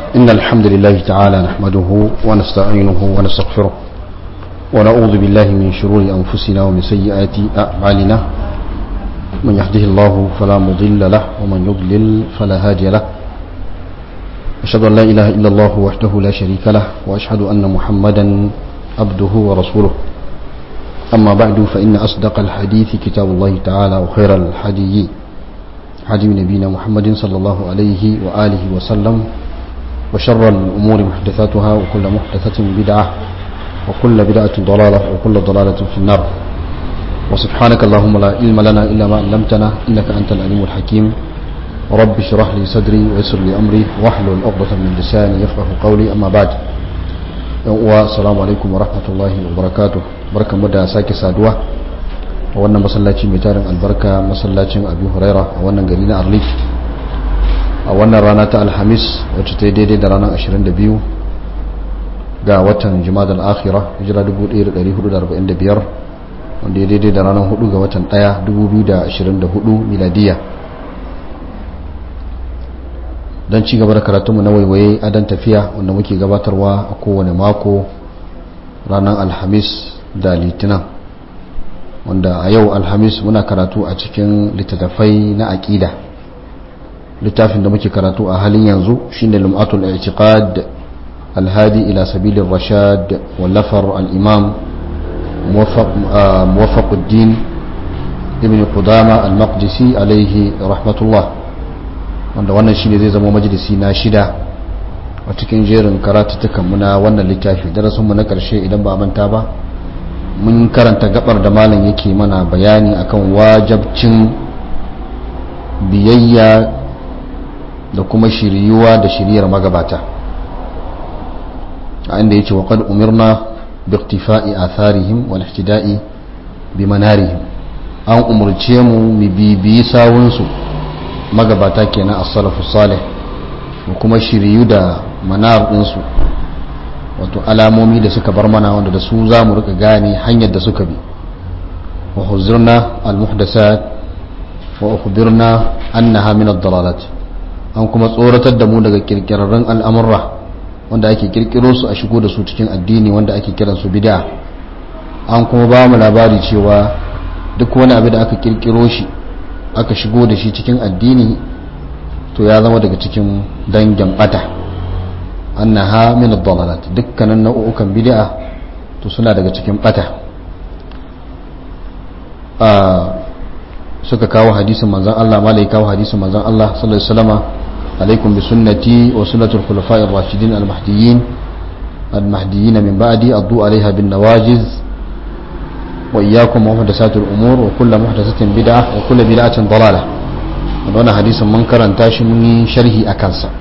إن الحمد لله تعالى نحمده ونستعينه ونستغفره ونعوذ بالله من شرور أنفسنا ومن سيئات أعمالنا من يهده الله فلا مضل له ومن يضلل فلا هادي له أشهد أن لا إله إلا الله وحده لا شريك له وأشهد أن محمدا عبده ورسوله أما بعد فإن أصدق الحديث كتاب الله تعالى وخير الحديث حدي نبينا محمد صلى الله عليه وآله وسلم وشر الأمور محدثاتها وكل محدثة بدعة وكل بدعة ضلالة وكل ضلالة في النار وسبحانك اللهم لا علم لنا إلا ما علمتنا إنك أنت العليم الحكيم رب اشرح لي صدري ويسر لي أمري واحلل عقدة من لساني يفقه قولي أما بعد والسلام عليكم ورحمة الله وبركاته بركة مدى ساكي سادوة wannan masallaci mai tarin albarka masallacin abu huraira a wannan gari na arlik a wannan rana ta alhamis wacce ta yi daidai da ranar 22 ga watan jima'ar al'akhira hijira 1445 wanda ya daidai da ranar 4 ga watan 1 2024 miladiya don ci gaba da karatunmu na waiwaye adon tafiya wanda muke gabatarwa a kowane mako ranar alhamis da litinin wanda a yau alhamis muna karatu a cikin littattafai na aƙida littafin da muke karatu a halin yanzu shine lum'atul i'tiqad alhadi ila sabilir rashad wallafar al-imam muwaffaquddin ibn qudama al-maqdisi alaihi rahmatullah wanda wannan shine zai zama majalisi na shida a cikin jerin karatutukan mu na wannan littafi darasin mu na karshe idan ba manta ba mun karanta gabar da malam yake mana bayani akan wajabcin biyayya da kuma shiryuwa da shiryar magabata a inda yake wa qad umirna bi iktifa'i atharihim wal ihtida'i bi manarihim an umurce mu mu bibiyi sawun su magabata kenan as-salafus salih da kuma shiryu da manar din su wato alamomi da suka bar mana wanda da su za mu rika gane hanyar da suka bi wa huzurna al-muhdasat wa ukhbirna annaha min ad-dalalat an kuma tsoratar da mu daga kirkirarren al'amurra wanda ake kirkiro su a shigo da su cikin addini wanda ake kiran su bid'a an kuma ba mu labari cewa duk wani abu da aka kirkiro shi aka shigo da shi cikin addini to ya zama daga cikin dangin bata annaha min ad-dalalat dukkanin nau'ukan bid'a to suna daga cikin bata suka kawo hadisin manzon Allah malai kawo hadisin manzon Allah sallallahu alaihi wasallama alaikum bi sunnati wa sunnatul khulafa'ir rashidin al-mahdiyyin al-mahdiyyin min ba'di addu 'alayha bin nawajiz wa iyyakum wa muhdathatil umur wa kullu muhdathatin bid'ah wa kullu bid'atin dalalah wannan hadisin mun karanta shi mun yi sharhi akan sa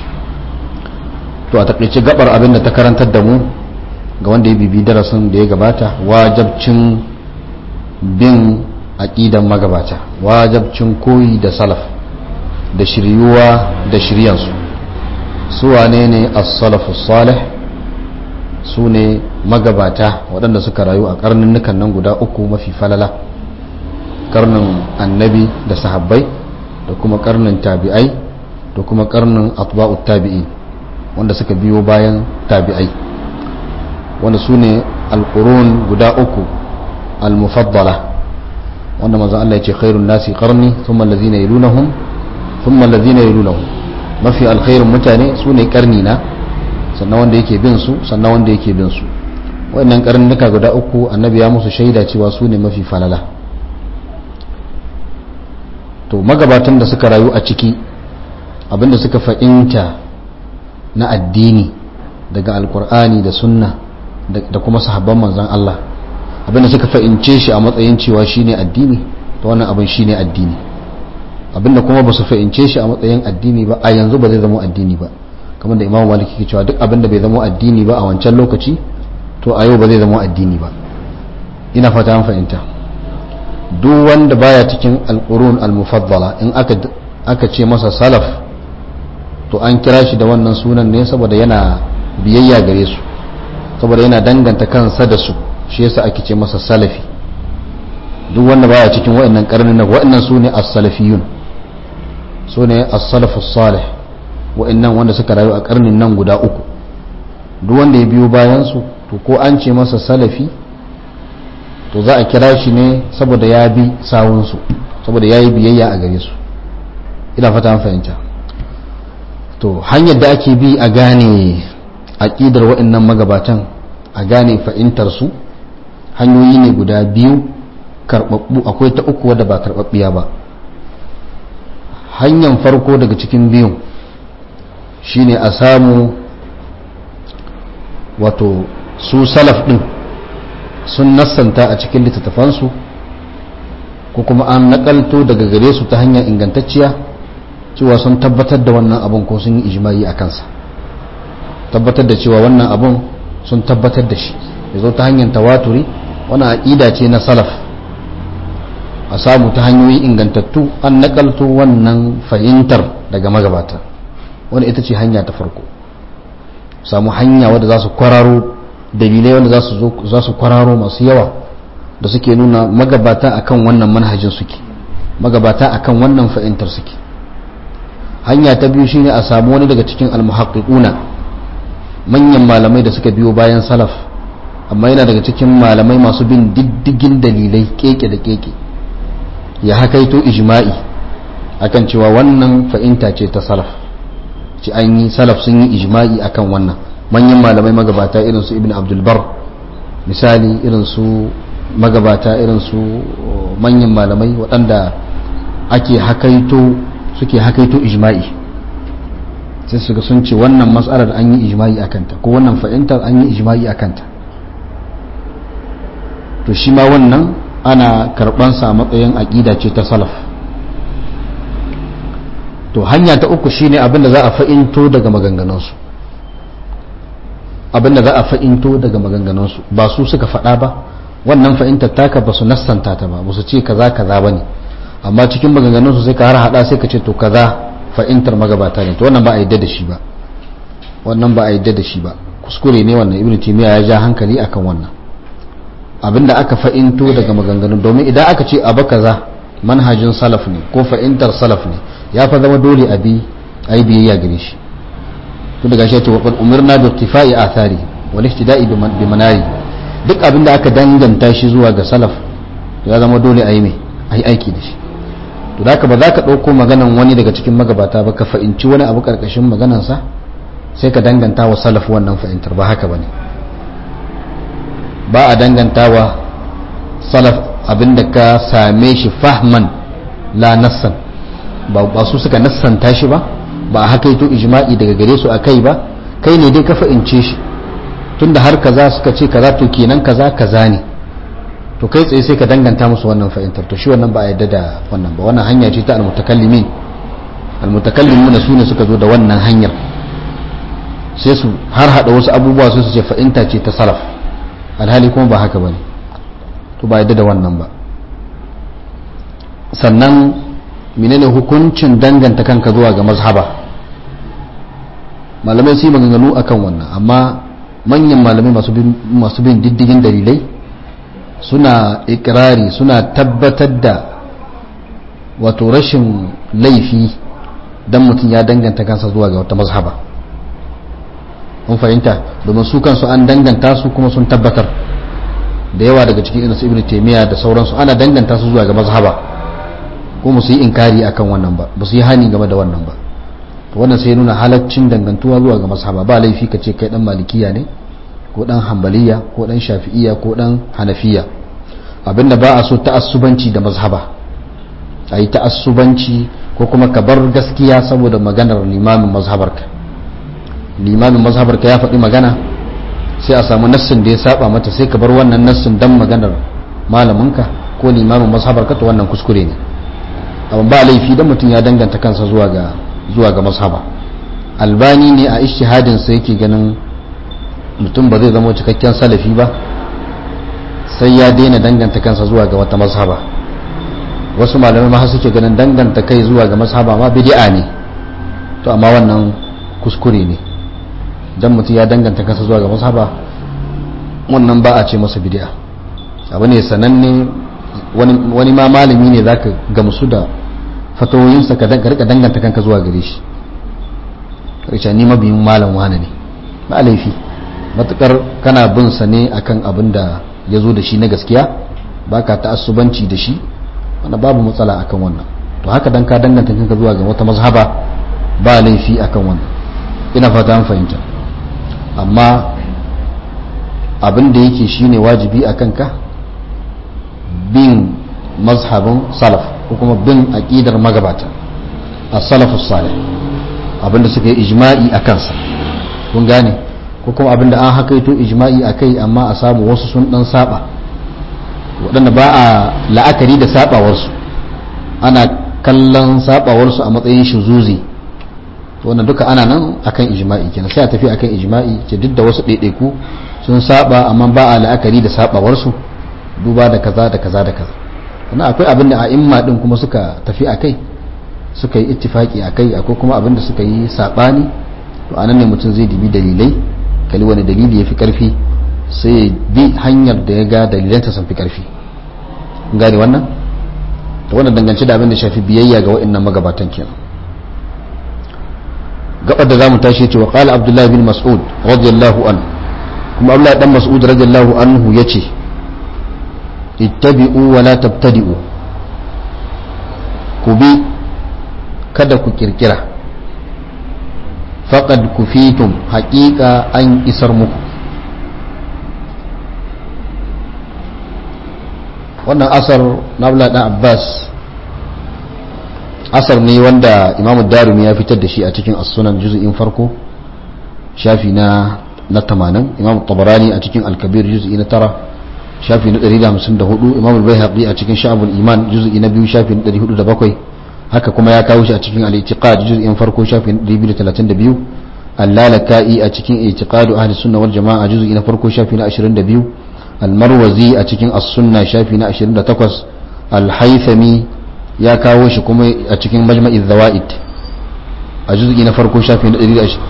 to a takaice gabar abin da ta karantar da mu ga wanda ya bibi darasin da ya gabata wajabcin bin aqidan magabata wajabcin koyi da salaf da shiryuwa da shiryansu su wane ne as-salafu salih su ne magabata waɗanda suka rayu a karnunnukan nan guda uku mafi falala karnin annabi da sahabbai da kuma karnin tabi'ai da kuma karnin atba'ut tabi'in wanda suka biyo bayan tabi'ai wanda su ne alƙurun guda uku al-mufaddala wanda manzan Allah ya ce khairun nasi qarni thumma allazina yalunahum thumma allazina yalunahum mafi alkhairun mutane su ne karni na sannan wanda yake bin su sannan wanda yake bin su wayannan karnuka guda uku annabi ya musu shaida cewa su ne mafi falala to magabatan da suka rayu a ciki abinda suka fa'inta na addini daga alkur'ani da sunna da kuma sahabban manzan Allah abinda suka fa'ince shi a matsayin cewa shine addini to wannan abin shine addini abinda kuma ba su fa'ince shi a matsayin addini ba a yanzu ba zai zama addini ba kamar da imamu maliki ke cewa duk abinda bai zama addini ba a wancan lokaci to a yau ba zai zama addini ba ina fata an fahimta duk wanda baya cikin alqurun almufaddala in aka aka ce masa salaf to an kira shi da wannan sunan ne saboda yana biyayya gare su saboda yana danganta kansa da su shi yasa ake ce masa salafi duk wanda baya cikin waɗannan karnin waɗannan su ne as-salafiyun su ne as-salafus salih wa'annan wanda suka rayu a karnin nan guda uku duk wanda ya biyo bayansu to ko an ce masa salafi to za a kira shi ne saboda ya bi sawunsu saboda ya yi biyayya a gare su ina fata an fahimta to hanyar da ake bi a gane aƙidar waɗannan magabatan a gane fahimtarsu hanyoyi ne guda biyu karɓaɓɓu akwai ta uku wadda ba karɓaɓɓiya ba hanyar farko daga cikin biyun shine a samu wato su salaf ɗin sun nassanta a cikin littattafansu ko kuma an nakalto daga gare su ta hanyar ingantacciya cewa sun tabbatar da wannan abun ko sun yi ijimai a kansa tabbatar da cewa wannan abun sun tabbatar da shi ya zo ta hanyar tawaturi wani aƙida ce na salaf a samu ta hanyoyi ingantattu an nakalto wannan fahimtar daga magabata wani ita ce hanya ta farko samu hanya wadda za su kwararo dalilai wanda za su kwararo masu yawa da suke nuna magabata akan wannan manhajin suke magabata akan wannan fahimtar suke hanya ta biyu shine a samu wani daga cikin almuhaqqiquna manyan malamai da suka biyo bayan salaf amma yana daga cikin malamai masu bin diddigin dalilai keke da keke ya hakaito ijma'i akan cewa wannan fahimta ce ta salaf ci an yi salaf sun yi ijma'i akan wannan manyan malamai magabata irin su ibn abdulbar misali irin su magabata irin su manyan malamai waɗanda ake hakaito suke hakaito ijma'i sai su sun ce wannan matsalar an yi ijma'i a kanta ko wannan fahimtar an yi ijma'i a kanta to shi ma wannan ana karɓansa a matsayin aƙida ce ta salaf to hanya ta uku shine abinda za a fa'into daga maganganunsu abinda za a fa'into daga maganganunsu ba su suka faɗa ba wannan fa'intar taka ba su nassanta ta ba ba su ce kaza kaza ba ne amma cikin maganganunsu sai ka har hada sai ka ce to kaza fa'intar magabata ne to wannan ba a yadda da shi ba wannan ba a yadda da shi ba kuskure ne wannan ibnu timiya ya ja hankali akan wannan abinda aka fa'into daga maganganun domin idan aka ce abu kaza manhajin salaf ne ko fa'intar salaf ne ya fa zama dole a bi a yi biyayya gare shi to daga shi ce wa qad umirna bi ittifa'i athari wal ihtida'i bi manari duk abinda aka danganta shi zuwa ga salaf ya zama dole a yi mai a yi aiki da shi to da haka ba za ka ɗauko maganan wani daga cikin magabata ba ka fa'inci wani abu ƙarƙashin maganansa sai ka danganta wa salaf wannan fahimtar ba haka ba ne ba a danganta wa salaf abinda ka same shi fahman la nassan ba su suka nassanta shi ba ba a haka ito ijma'i daga gare su a kai ba kai ne dai ka fa'ince shi tunda har kaza suka ce kaza to kenan kaza kaza ne to kai tsaye sai ka danganta musu wannan fahimtar to shi wannan ba a yadda da wannan ba wannan hanya ce ta almutakallimin almutakallimuna su ne suka zo da wannan hanyar sai su har hada wasu abubuwa su su ce fahimta ce ta salaf alhali kuma ba haka bane to ba yadda da wannan ba sannan menene hukuncin danganta kanka zuwa ga mazhaba malamai su yi maganganu akan wannan amma manyan malamai masu bin diddigin dalilai suna ikirari suna tabbatar da wato rashin laifi don mutum ya danganta kansa zuwa ga wata mazhaba mun fahimta domin su kansu an danganta su kuma sun tabbatar da yawa daga cikin irin su ibn taymiya da sauransu ana danganta su zuwa ga mazhaba ko musu yi inkari akan wannan ba ba su yi hani game da wannan ba to wannan sai nuna halaccin dangantuwa zuwa ga mazhaba ba laifi ka ce kai dan malikiya ne ko dan hambaliya ko dan shafi'iya ko dan hanafiya abinda ba a so ta'assubanci da mazhaba a yi ta'assubanci ko kuma ka bar gaskiya saboda maganar limamin mazhabarka limamin mazhabarka ya faɗi magana sai a samu nassin da ya saba mata sai ka bar wannan nassin dan maganar malaminka ko limamin mazhabarka to wannan kuskure ne amma ba laifi dan mutum ya danganta kansa zuwa ga zuwa ga mazhaba albani ne a ishtihadin sa yake ganin mutum ba zai zama cikakken salafi ba sai ya daina danganta kansa zuwa ga wata mazhaba wasu malamai ma suke ganin danganta kai zuwa ga mazhaba ma bid'a ne to amma wannan kuskure ne dan mutum ya danganta kansa zuwa ga mazhaba wannan ba a ce masa bid'a abu ne sananne wani ma malami ne zaka gamsu da fatawoyinsa ka rika danganta kanka zuwa gare shi rica ni mabiyin malam wane ne ba laifi matukar kana bin sa ne akan abin da ya zo da shi na gaskiya baka ta'assubanci da shi wanda babu matsala akan wannan to haka dan ka danganta kanka zuwa ga wata mazhaba ba laifi akan wannan ina fata an fahimta amma abin da yake shine wajibi a kanka bin mazhabin salaf ko kuma bin aqidar magabata as-salafus salih abinda suka yi ijma'i a kansa kun gane ko kuma abinda an hakaito ijma'i a kai amma a samu wasu sun dan saba waɗanda ba a la'akari da sabawarsu ana kallon sabawarsu a matsayin shuzuzi wannan duka ana nan akan ijma'i kenan sai a tafi akan ijma'i ce duk da wasu ɗaiɗaiku sun saba amma ba a la'akari da sabawarsu duba da kaza da kaza da kaza sannan akwai abin da a'imma din kuma suka tafi akai suka yi ittifaki akai akwai kuma abin da suka yi sabani to anan ne mutum zai dibi dalilai kali wani dalili ya fi karfi sai ya bi hanyar da ya ga dalilanta sun fi karfi gane wannan to wannan dangance da abin da shafi biyayya ga wa'annan magabatan kenan gabar da zamu tashi ce wa qala abdullahi bin mas'ud radiyallahu an kuma abdullahi dan mas'ud radiyallahu anhu yace ittabi'u wa la tabtadi'u ku bi kada ku kirkira faqad kufitum haqiqa an isar muku wannan asar na abdullahi dan abbas asar ne wanda imamu darumi ya fitar da shi a cikin as-sunan juz'in farko shafi na na 80 imamu tabarani a cikin al-kabir juz'i na tara shafi na 154 imamu al-baihaqi a cikin sha'abul iman juz'i na biyu shafi na 407 haka kuma ya kawo shi a cikin al-i'tiqad juz'in farko shafi na 232 al-lalaka'i a cikin i'tiqadu ahli sunna wal jama'a juz'i na farko shafi na 22 al-marwazi a cikin as-sunna shafi na 28 al-haythami ya kawo shi kuma a cikin majma'i zawaid a juz'i na farko shafi na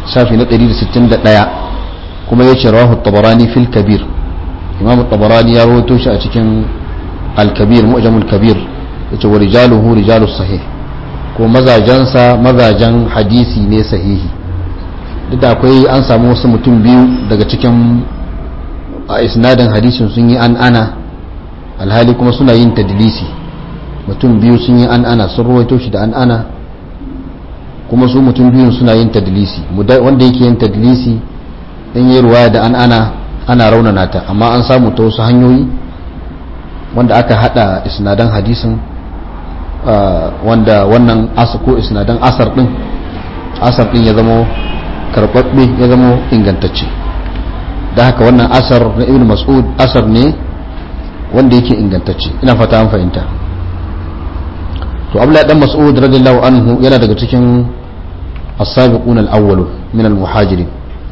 161 kuma ya ce rawahu tabarani fil kabir imam tabarani ya rawaito shi a cikin al-kabir mu'jamul kabir yace wa rijaluhu rijalus sahih ko mazajansa mazajan hadisi ne sahihi duk da akwai an samu wasu mutum biyu daga cikin a isnadin hadisin sun yi an ana alhali kuma suna yin tadlisi mutum biyu sun yi an ana sun ruwaito shi da an ana kuma su mutum biyun suna yin tadlisi wanda yake yin tadlisi in yi ruwaya da an ana ana raunana ta amma an samu ta wasu hanyoyi wanda aka hada isnadan hadisin wanda wannan asar ko isnadan asar din asar din ya zama karbabbe ya zama ingantacce da haka wannan asar na ibn mas'ud asar ne wanda yake ingantacce ina fata an fahimta to abla dan mas'ud radiyallahu anhu yana daga cikin as-sabiqun al-awwal min al-muhajirin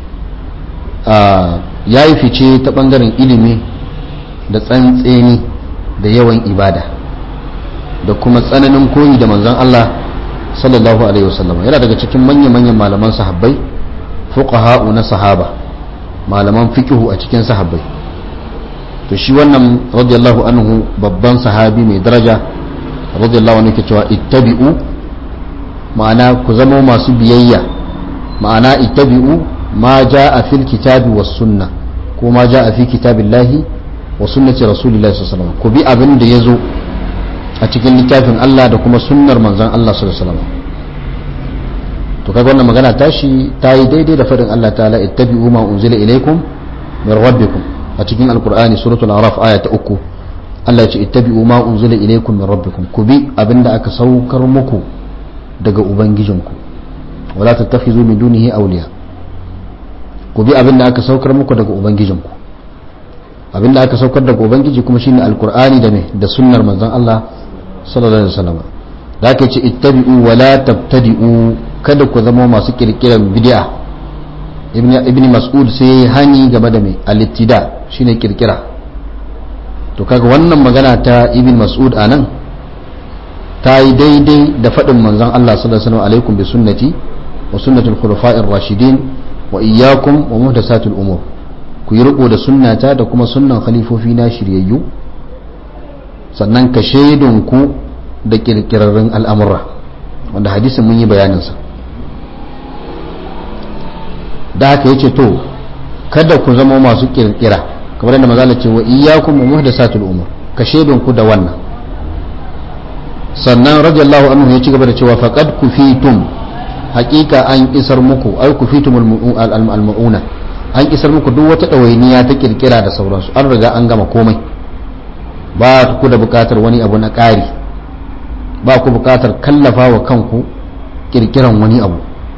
yayi fice ta bangaren ilimi da tsantseni da yawan ibada da kuma tsananin koyi da manzon Allah sallallahu alaihi wasallam yana daga cikin manya-manyan malaman sahabbai fuqaha'u na sahaba malaman fiqhu a cikin sahabbai to shi wannan radiyallahu anhu babban sahabi mai daraja radiyallahu anhu ke cewa ittabi'u ma'ana ku zama masu biyayya ma'ana ittabi'u ma ja'a fil kitabi was sunna ko ma ja'a fi kitabillahi wa sunnati rasulillahi sallallahu alaihi wasallam ku bi abin da yazo a cikin littafin Allah da kuma sunnar manzon Allah sallallahu alaihi wasallam to kaga wannan magana tashi ta yi daidai da fadin Allah ta'ala ittabi'u ma unzila ilaykum min rabbikum a cikin alqur'ani suratul araf aya ta uku Allah ce ittabi'u ma unzila ilaykum min rabbikum ku bi abinda aka saukar muku daga ubangijinku wala tattakhizu min dunihi awliya ku bi abinda aka saukar muku daga ubangijinku abinda aka saukar daga ubangiji kuma shine alqur'ani da me da sunnar manzon Allah sallallahu alaihi wasallam da aka ce ittabi'u wala tabtadi'u kada ku zama masu kirkiran bid'a ibn mas'ud sai hani game da mai al-ittida shine kirkira to kaga wannan magana ta ibn mas'ud anan ta yi daidai da faɗin manzon Allah sallallahu alaihi wasallam alaikum bi sunnati wa sunnati al-khulafa'ir rashidin wa iyyakum wa muhdathatil umur ku yi riko da sunnata da kuma sunnan khalifofi na shiryayyu sannan ka shaidun ku da kirkirarrun al'amura wanda hadisin mun yi bayaninsa da haka yace to kada ku zama masu kirkira kamar yadda mazala ce wa iyyakum wa muhdathatul umur ka shedon ku da wannan sannan radiyallahu anhu ya ci gaba da cewa faqad kufitum haqiqa an isar muku ay kufitum al-mu'una an isar muku duk wata dawainiya ta kirkira da sauransu an riga an gama komai ba ku da bukatar wani abu na ƙari ba ku bukatar kallafa wa kanku kirkiran wani abu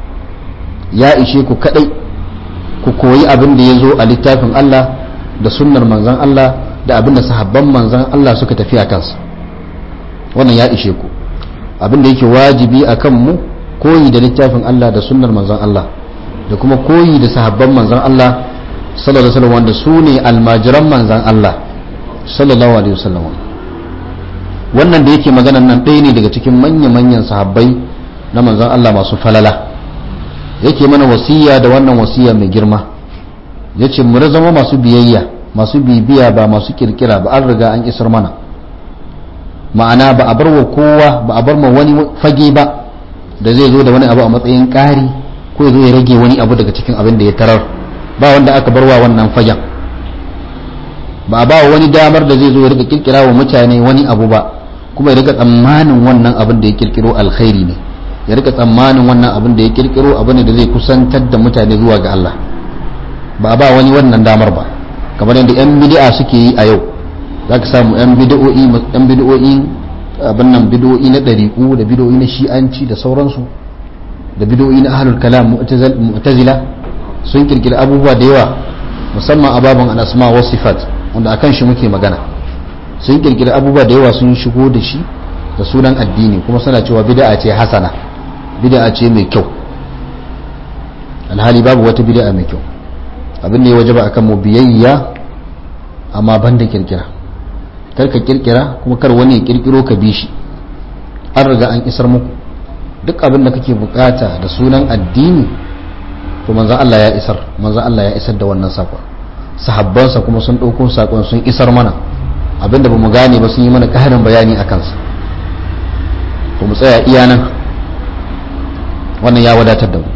ya ishe ku kadai ku koyi abin da ya zo a littafin Allah da sunnar manzan Allah da abin da sahabban manzan Allah suka tafi a kansa wannan ya ishe ku abin da yake wajibi a kanmu koyi da littafin Allah da sunnar manzan Allah da kuma koyi da sahabban manzan Allah sallallahu alaihi wasallam wanda su ne almajiran manzan Allah sallallahu alaihi wasallam wannan da yake maganan nan ɗaya ne daga cikin manya-manyan sahabbai na manzan Allah masu falala yake mana wasiya da wannan wasiya mai girma ya ce mu zama masu biyayya masu bibiya ba masu kirkira ba an riga an isar mana ma'ana ba a bar wa kowa ba a bar ma wani fage ba da zai zo da wani abu a matsayin ƙari ko ya zo ya rage wani abu daga cikin abin da ya tarar ba wanda aka bar wa wannan fagen ba a ba wa wani damar da zai zo ya rika kirkira wa mutane wani abu ba kuma ya rika tsammanin wannan abin da ya kirkiro alkhairi ne ya rika tsammanin wannan abin da ya kirkiro abu ne da zai kusantar da mutane zuwa ga Allah ba a ba wani wannan damar ba kamar yadda yan bid'a suke yi a yau za ka samu yan bid'o'i yan bid'o'i abin nan bid'o'i na ɗariƙu da bid'o'i na shi'anci da sauransu da bid'o'i na ahlul kalam mu'tazila sun kirkiri abubuwa da yawa musamman a babin al-asma wa sifat wanda akan shi muke magana sun kirkiri abubuwa da yawa sun shigo da shi da sunan addini kuma suna cewa bid'a ce hasana bid'a ce mai kyau alhali babu wata bid'a mai kyau abin da ya wajaba akan mu biyayya amma banda kirkira kar ka kirkira kuma kar wani ya kirkiro ka bi shi an riga an isar muku duk abin da kake bukata da sunan addini to manzon Allah ya isar manzon Allah ya isar da wannan sakon sahabbansa kuma sun ɗauko sakon sun isar mana abinda ba mu gane ba sun yi mana ƙarin bayani a kansa to mu tsaya iya nan wannan ya wadatar da mu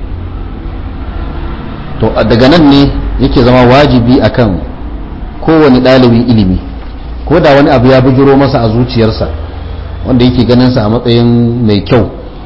to daga nan ne yake zama wajibi akan kowane ɗalibin ilimi ko da wani abu ya bujiro masa a zuciyarsa wanda yake ganinsa a matsayin mai kyau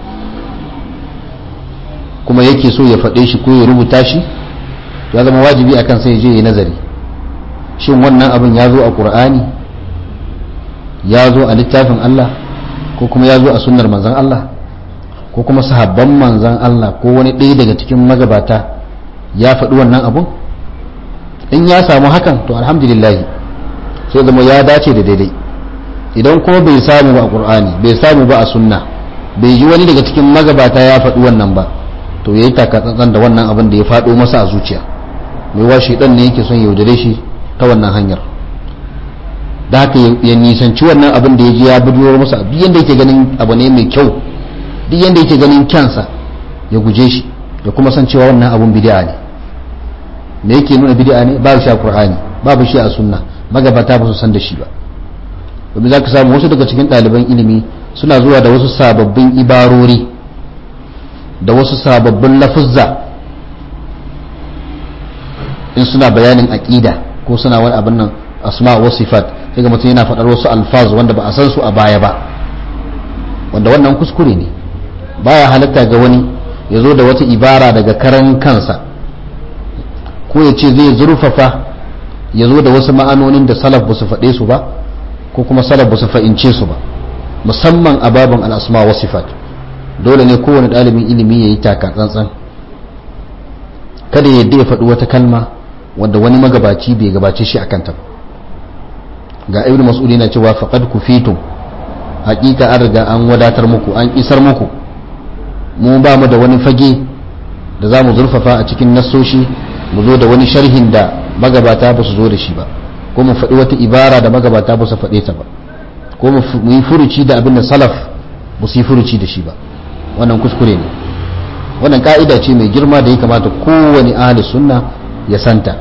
kuma yake so ya faɗe shi ko ya rubuta shi ya zama wajibi akan sai je ya nazari shin wannan abin ya zo a ƙur'ani ya zo a littafin Allah ko kuma ya zo a sunnar manzan Allah ko kuma sahabban manzan Allah ko wani ɗaya daga cikin magabata ya faɗi wannan abun in ya samu hakan to alhamdulillah sai zama ya dace da daidai idan kuma bai samu ba a ƙur'ani bai samu ba a sunna bai ji wani daga cikin magabata ya faɗi wannan ba to ya yi takatsantsan da wannan abin da ya faɗo masa a zuciya mai washe ɗan ne yake son yaudare shi ta wannan hanyar da haka ya nisanci wannan abin da ya ji ya bujuro masa duk yanda yake ganin abu ne mai kyau duk yanda yake ganin kyansa ya guje shi ya kuma san cewa wannan abun bid'a ne me yake nuna bid'a ne babu shi a qur'ani babu shi a sunna magabata ba su san da shi ba domin za ka samu wasu daga cikin ɗaliban ilimi suna zuwa da wasu sababbin ibarori da wasu sababbin lafuzza in suna bayanin aƙida ko suna wani abin nan asma wa sifat sai ga mutum yana faɗar wasu alfaz wanda ba a san su a baya ba wanda wannan kuskure ne baya halatta ga wani ya zo da wata ibara daga karan kansa ko ya ce zai zurfafa ya zo da wasu ma'anonin da salaf ba su faɗe su ba ko kuma salaf ba su fa'ince su ba musamman a babin al'asma wa sifat dole ne kowane ɗalibin ilimi ya yi taka tsantsan kada ya yadda ya faɗi wata kalma wanda wani magabaci bai gabace shi a kanta ga ibn mas'ud yana cewa faqad kufitum hakika an riga an wadatar muku an isar muku mu ba mu da wani fage da za mu zurfafa a cikin nassoshi mu zo da wani sharhin da magabata ba su zo da shi ba ko mu faɗi wata ibara da magabata ba su faɗe ta ba ko mu yi furuci da abin da salaf ba su yi furuci da shi ba wannan kuskure ne wannan ka'ida ce mai girma da ya kamata kowane ahli sunna ya santa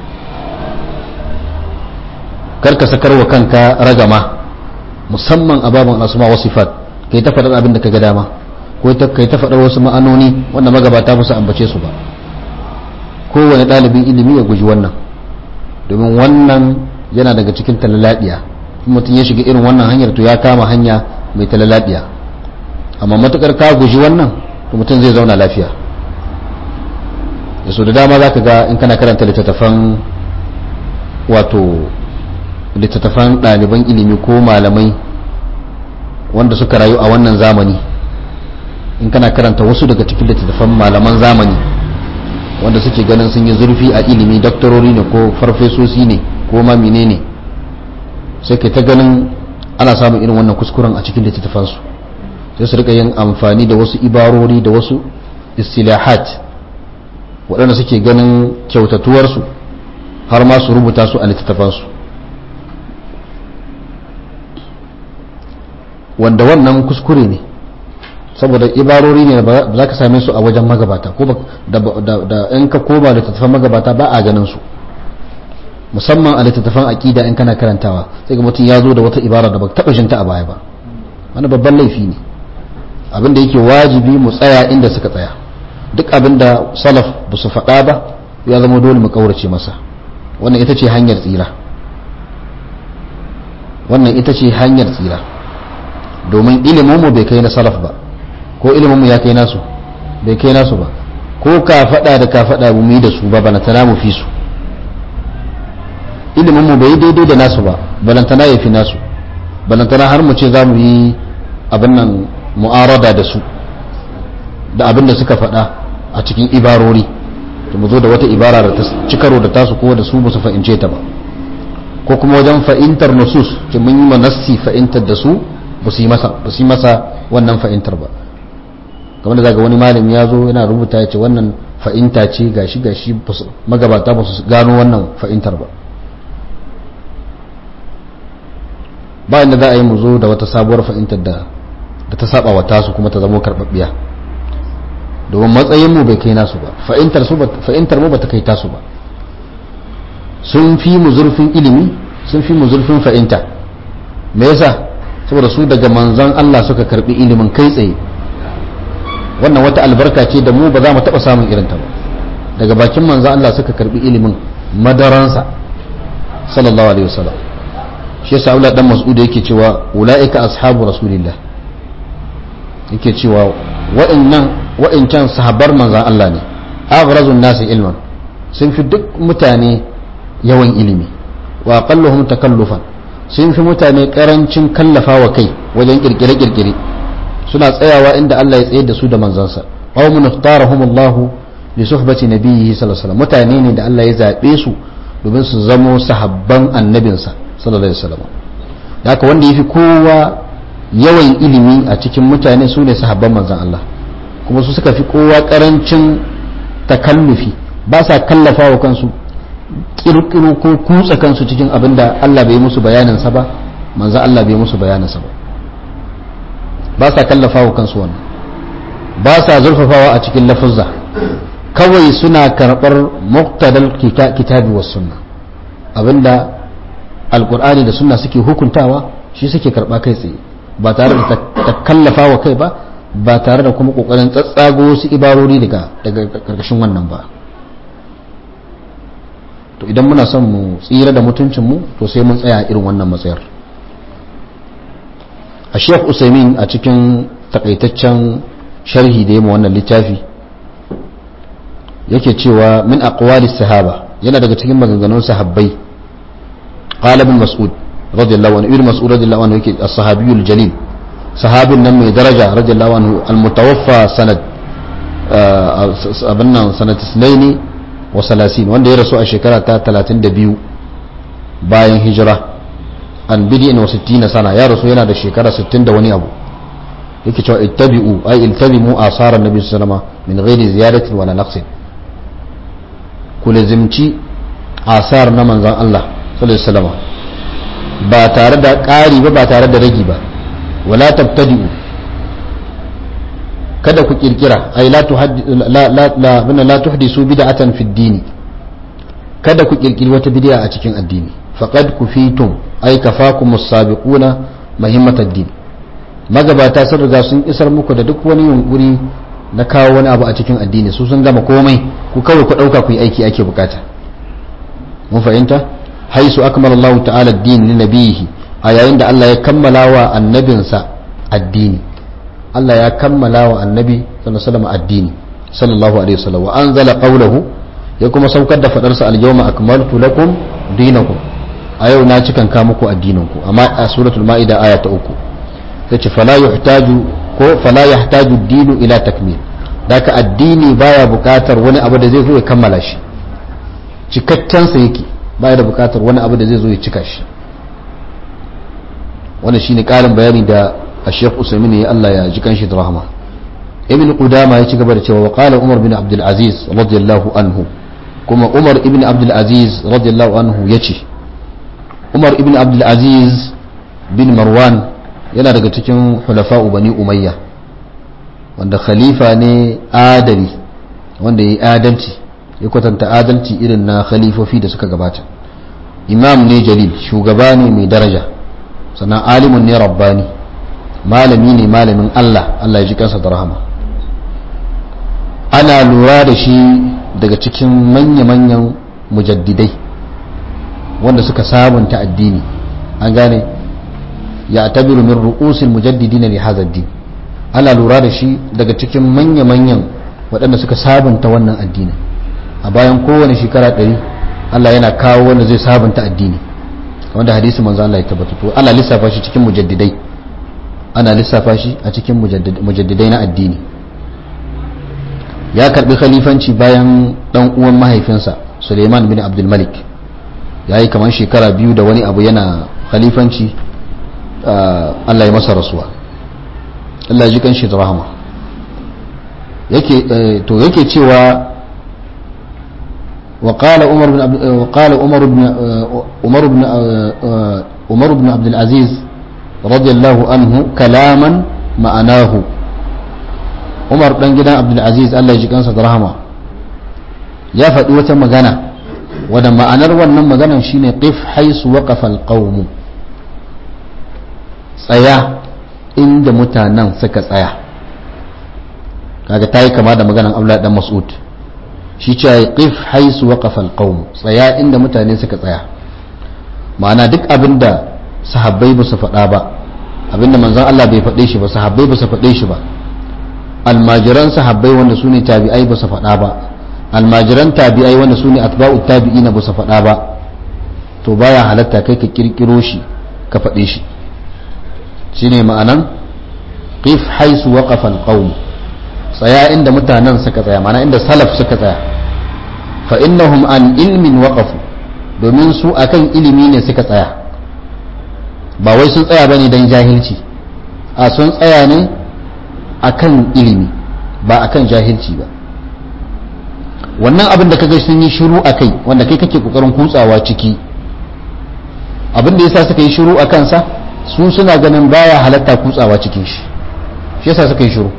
karka sakar wa kanka ragama musamman a babin asma wa sifat kai ta faɗar abin da ka ga dama ko kai ta faɗar wasu ma'anoni wanda magabata ba su ambace su ba kowane ɗalibin ilimi ya guji wannan domin wannan yana daga cikin talaladiya mutum ya shiga irin wannan hanyar to ya kama hanya mai talaladiya amma matukar ka guji wannan to mutum zai zauna lafiya da so da dama za ka ga in kana karanta littattafan wato littattafan ɗaliban ilimi ko malamai wanda suka rayu a wannan zamani in kana karanta wasu daga cikin littattafan malaman zamani wanda suke ganin sun yi zurfi a ilimi doktorori ne ko farfesosi ne ko ma menene sai kai ta ganin ana samun irin wannan kuskuren a cikin littattafansu sai su rika yin amfani da wasu ibarori da wasu istilahat waɗanda suke ganin kyautatuwarsu har ma su rubuta su a littattafansu wanda wannan kuskure ne saboda ibarori ne ba za ka same su a wajen magabata ko da in ka koma littattafan magabata ba a ganin su musamman a littattafan aƙida in kana karantawa sai ga mutum ya zo da wata ibara da ba taɓa shinta a baya ba wani babban laifi ne abin da yake wajibi mu tsaya inda suka tsaya duk abin da salaf ba su faɗa ba ya zama dole mu ƙaurace masa wannan ita ce hanyar tsira wannan ita ce hanyar tsira domin iliminmu bai kai na salaf ba ko iliminmu ya kai nasu bai kai nasu ba ko ka faɗa da ka faɗa mu yi da su ba balantana mu fi su iliminmu bai daidai da nasu ba balantana ya fi nasu balantana har mu ce za mu yi abin nan mu'arada da su da abin da suka faɗa a cikin ibarori to mu zo da wata ibara da ta ci karo da tasu ko da su ba su fahimce ta ba ko kuma wajen fa'intar nusus ke mun yi manassi fa'intar da su ba su yi masa wannan fa'intar ba kamar da zaga wani malami ya zo yana rubuta ya ce wannan fa'inta ce gashi gashi magabata ba su gano wannan fa'intar ba ba inda za a yi mu zo da wata sabuwar fa'intar da da ta saba wa tasu kuma ta zama karɓaɓɓiya domin matsayin mu bai kai nasu ba fa'intar su fa'intar mu ba ta kai tasu ba sun fi mu zurfin ilimi sun fi mu zurfin fa'inta me yasa saboda su daga manzan Allah suka karbi ilimin kai tsaye wannan wata albarka ce da mu ba za mu taɓa samun irinta ba daga bakin manzan Allah suka karbi ilimin madaransa sallallahu alaihi wasallam shi yasa Abdullah dan Mas'ud yake cewa ulaika ashabu rasulillah yake cewa wa'annan wa'ancan sahabbar manzan Allah ne aghrazun nasi ilman sun fi duk mutane yawan ilimi wa aqalluhum takallufan sun fi mutane karancin kallafa wa kai wajen kirkire-kirkire suna tsayawa inda Allah ya tsaye da su da manzansa qaumun ikhtarahum Allah li suhbati nabiyhi sallallahu alaihi wasallam mutane ne da Allah ya zabe su domin su zamo sahabban annabinsa sallallahu alaihi wasallam haka wanda yafi kowa yawan ilimi a cikin mutane su ne sahabban manzan Allah kuma su suka fi kowa karancin takallufi ba sa kallafa wa kansu kirkiro ko kutsa kansu cikin abin da Allah bai musu bayaninsa ba manzo Allah bai musu bayaninsa ba ba sa kallafa wa kansu wannan ba sa zurfafawa a cikin lafuzza kawai suna karɓar muqtadal kitabi was sunna abinda alqur'ani da sunna suke hukuntawa shi suke karɓa kai tsaye ba tare da ta kallafa wa kai ba ba tare da kuma kokarin tsatsago wasu ibarori daga daga karkashin wannan ba to idan muna son mu tsira da mutuncinmu to sai mun tsaya irin wannan matsayar a sheikh usaimin a cikin takaitaccen sharhi da yamma wannan littafi yake cewa min aqwalis sahaba yana daga cikin maganganun sahabbai qala ibn mas'ud radiyallahu anhu ibn mas'ud radiyallahu anhu yake as-sahabiyul jalil sahabin nan mai daraja radiyallahu anhu al-mutawaffa sanad abin nan sanat isnaini wa salasin wanda ya rasu a shekara ta 32 bayan hijira an bidi wa sittina sana ya rasu yana da shekara 60 da wani abu yake cewa ittabi'u ay iltazimu asaran nabi sallama min ghairi ziyaratin wala naqsin ku lazimci asar na manzon Allah sallallahu alaihi wasallam ba tare da ƙari ba ba tare da ragi ba wala tabtadi'u kada ku kirkira ay la la la tuhdisu bid'atan fi dini kada ku kirkiri wata bid'a a cikin addini faqad kufitum ay kafakum as-sabiquna muhimmat ad-din magabata sun riga sun isar muku da duk wani yunkuri na kawo wani abu a cikin addini su sun gama komai ku kawai ku ɗauka ku yi aiki ake bukata mun fahimta haisu akmala Allah ta'ala ad-din li nabiyihi a yayin da Allah ya kammala wa annabinsa addini Allah ya kammala wa annabi sallallahu alaihi wasallam addini sallallahu alaihi wasallam wa anzala qawluhu ya kuma saukar da fadarsa al-yawma akmaltu lakum dinakum a yau na cikan ka muku addininku amma a suratul ma'ida aya ta uku yace fala yuhtaju ko fala yahtaju ad-dinu ila takmil daka addini baya bukatar wani abu da zai zo ya kammala shi cikakken sa yake baya da bukatar wani abu da zai zo ya cika shi wannan shine karin bayani da Sheikh Usaimin ya Allah ya ji kanshi da rahama Ibn Qudama ya ci gaba da cewa wa qala Umar bin Abdul Aziz radiyallahu anhu kuma Umar ibn Abdul Aziz radiyallahu anhu yace Umar ibn Abdul Aziz bin Marwan yana daga cikin hulafa'u bani Umayya wanda khalifa ne adali wanda ya yi adalci ya kwatanta adalci irin na khalifofi da suka gabata imam ne jalil shugaba ne mai daraja sannan alimun ne rabbani malami ne malamin Allah Allah ya ji kansa da rahama ana lura da shi daga cikin manya-manyan mujaddidai wanda suka sabunta addini an gane ya tabiru min ru'usil mujaddidin li hadha din ana lura da shi daga cikin manya-manyan waɗanda suka sabunta wannan addini a bayan kowane shekara ɗari Allah yana kawo wanda zai sabunta addini wanda hadisi manzo Allah ya tabbata to ana lissafa shi cikin mujaddidai ana lissafa shi a cikin mujaddidai na addini ya karbi khalifanci bayan dan uwan mahaifinsa Suleiman bin Abdul Malik ya yi kamar shekara biyu da wani abu yana khalifanci Allah ya masa rasuwa Allah ya ji kanshi da rahama yake to yake cewa وقال عمر بن وقال عمر بن عمر بن عمر بن عبد العزيز رضي الله عنه كلاما معناه عمر بن جدان عبد العزيز الله يجي kansa da rahama ya faɗi wata magana wadda ma'anar wannan maganan shine qif haisu waqafa alqawm tsaya inda mutanen suka tsaya kaga tayi kama da maganan Abdullahi dan Mas'ud shi ce ya qif haisu waqafa alqawm tsaya inda mutane suka tsaya ma'ana duk abinda sahabbai ba su faɗa ba abinda manzon Allah bai faɗe shi ba sahabbai ba su faɗe shi ba almajiran sahabbai wanda su ne tabi'ai ba su faɗa ba almajiran tabi'ai wanda su ne atba'u tabi'ina ba su faɗa ba to baya halatta kai ka kirkiro shi ka faɗe shi shine ma'anan qif haisu waqafa alqawm tsaya inda mutanen suka tsaya mana inda salaf suka tsaya fa innahum an ilmin waqafu domin su akan ilimi ne suka tsaya ba wai sun tsaya bane dan jahilci a sun tsaya ne akan ilimi ba akan jahilci ba wannan abin da kaga sun yi shiru akai wanda kai kake kokarin kutsawa ciki abin da yasa suka yi shiru a kansa su suna ganin baya halatta kutsawa cikin shi shi yasa suka yi shiru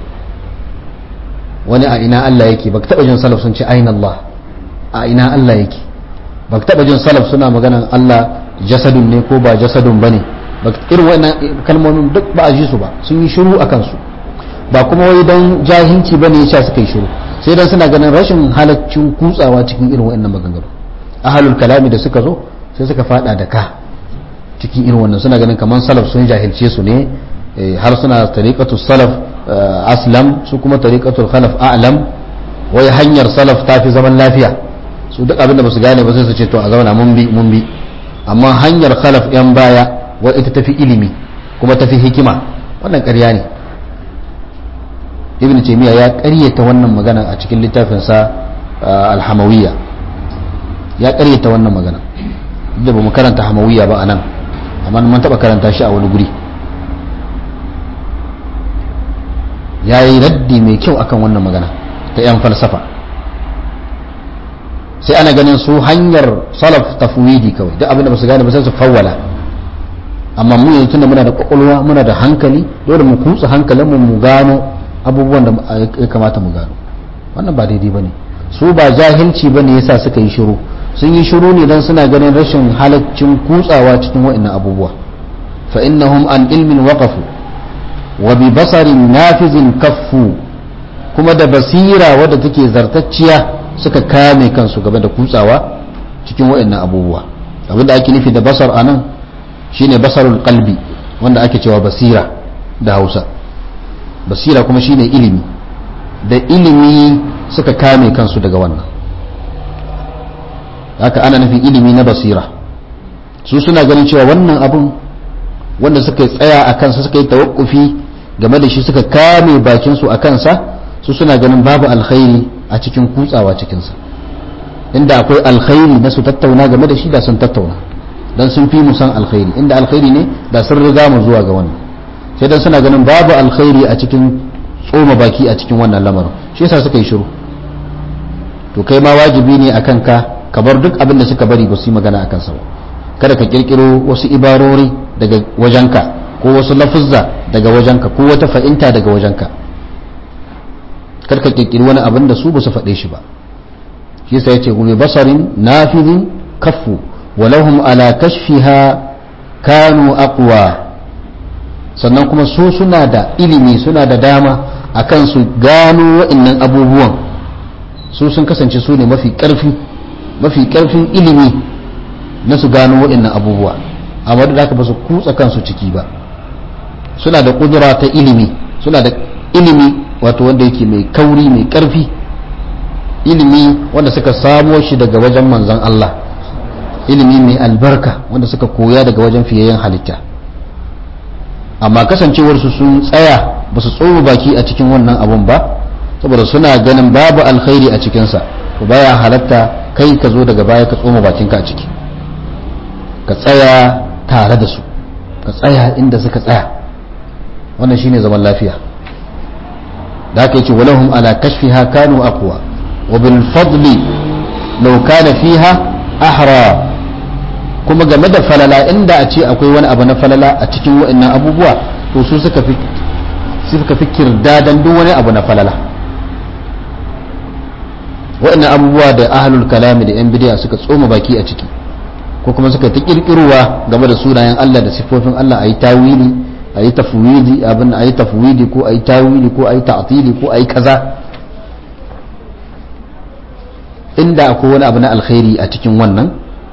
wani a ina Allah yake baka taba jin salaf sun ce aina Allah a ina Allah yake baka taba jin salaf suna maganan Allah jasadun ne ko ba jasadun bane baka irin wannan kalmomin duk ba a ji su ba sun yi shiru akan su ba kuma wai dan jahilci bane yasa suka yi shiru sai dan suna ganin rashin halaccin kutsawa cikin irin wannan maganganu ahlul kalami da suka zo sai suka fada da ka cikin irin wannan suna ganin kamar salaf sun jahilce su ne har suna tariqatu salaf aslam su kuma tariqatul khalaf a'lam wai hanyar salaf ta fi zaman lafiya su duk abin da ba su gane ba sai su ce to a zauna mun bi mun bi amma hanyar khalaf yan baya wai ita tafi ilimi kuma tafi hikima wannan ƙarya ne ibn taymiya ya ƙaryata wannan magana a cikin littafinsa alhamawiyya ya ƙaryata wannan magana da ba mu karanta hamawiyya ba a nan amma mun taɓa karanta shi a wani guri ya yi raddi mai kyau akan wannan magana ta 'yan falsafa sai ana ganin su hanyar salaf tafwidi kawai duk abinda ba su gane ba sai su fawwala amma mu yanzu tunda muna da kwakwalwa muna da hankali dole mu kutsa hankalinmu mu gano abubuwan da ya kamata mu gano wannan ba daidai bane su ba jahilci bane yasa suka yi shiru sun yi shiru ne dan suna ganin rashin halaccin kutsawa cikin wa'annan abubuwa fa innahum an ilmin waqafu wa bi basarin nafizin kaffu kuma da basira wadda take zartacciya suka kame kansu game da kutsawa cikin waɗannan abubuwa abinda ake nufi da basar anan shine basarul qalbi wanda ake cewa basira da Hausa basira kuma shine ilimi da ilimi suka kame kansu daga wannan haka ana nufin ilimi na basira su suna ganin cewa wannan abun wanda suka tsaya a kansa suka yi tawakkufi game da shi suka kame bakinsu a kansa su suna ganin babu alkhairi a cikin kutsawa cikinsa inda akwai alkhairi na su tattauna game da shi da sun tattauna dan sun fi mu san alkhairi inda alkhairi ne da sun riga mu zuwa ga wannan sai dan suna ganin babu alkhairi a cikin tsoma baki a cikin wannan lamarin shi yasa suka yi shiru to kai ma wajibi ne akan ka ka bar duk abin da suka bari ba su yi magana akan sa ba kada ka kirkiro wasu ibarori daga wajenka ko wasu lafuzza daga wajenka ko wata fa'inta daga wajenka kar ka kirkiri wani abin da su ba su faɗe shi ba shi yasa yace gumi basarin nafidin kaffu walahum ala kashfiha kanu aqwa sannan kuma su suna da ilimi suna da dama akan su gano wa'annan abubuwan su sun kasance su ne mafi ƙarfi mafi ƙarfin ilimi na su gano wa'annan abubuwa amma da haka ba su kutsa kansu ciki ba suna da kudura ta ilimi suna da ilimi wato wanda yake mai kauri mai ƙarfi ilimi wanda suka samo shi daga wajen manzon Allah ilimi mai albarka wanda suka koya daga wajen fiyayyen halitta amma kasancewarsu sun tsaya ba su tsoro baki a cikin wannan abun ba saboda suna ganin babu alkhairi a cikinsa to baya halatta kai ka zo daga baya ka tsoma bakinka a ciki ka tsaya tare da su ka tsaya inda suka tsaya wannan shine zaman lafiya da aka yace walahum ala kashfiha kanu aqwa wa bil fadli law kana fiha ahra kuma game da falala inda a ce akwai wani abu na falala a cikin wa'annan abubuwa to su suka fi suka fi kirdadan duk wani abu na falala wa'annan abubuwa da ahlul kalami da yan bidiya suka tsoma baki a ciki ko kuma suka ta kirkirowa game da sunayen Allah da sifofin Allah ayi tawili ayi tafwidi abin ayi tafwidi ko ayi tawili ko ayi ta'tili ko ayi kaza inda akwai wani abu na alkhairi a cikin wannan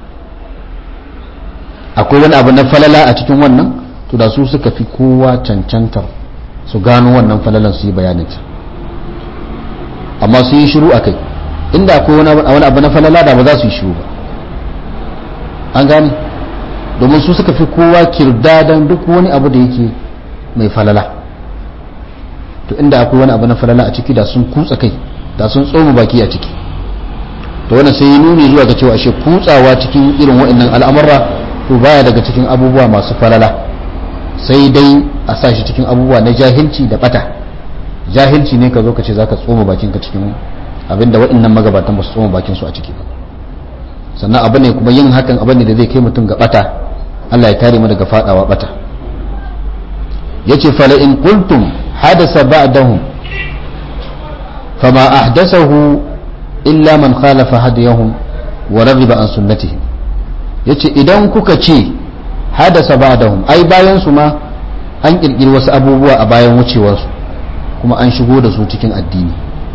akwai wani abu na falala a cikin wannan to da su suka fi kowa cancantar su gano wannan falalan su yi bayaninta amma su yi shiru a kai inda akwai wani abu na falala da ba za su yi shiru ba an gane domin su suka fi kowa kirdadan duk wani abu da yake mai falala to inda akwai wani abu na falala a ciki da sun kutsa kai da sun tsoma baki a ciki to wannan sai yi nuni zuwa ga cewa ashe kutsawa cikin irin waɗannan al'amurra to baya daga cikin abubuwa masu falala sai dai a sa shi cikin abubuwa na jahilci da bata jahilci ne ka zo ka ce za ka tsoma bakinka cikin abinda waɗannan magabatan ba su tsoma bakinsu a ciki ba sannan abu ne kuma yin hakan abu ne da zai kai mutum ga bata Allah ya kare mu daga fadawa bata yace fala in qultum hadasa ba'dahum fama ahdathahu illa man khalafa hadiyahum wa raghiba an sunnatihim yace idan kuka ce hadasa ba'dahum ai bayan su ma an kirkiri wasu abubuwa a bayan wucewarsu kuma an shigo da su cikin addini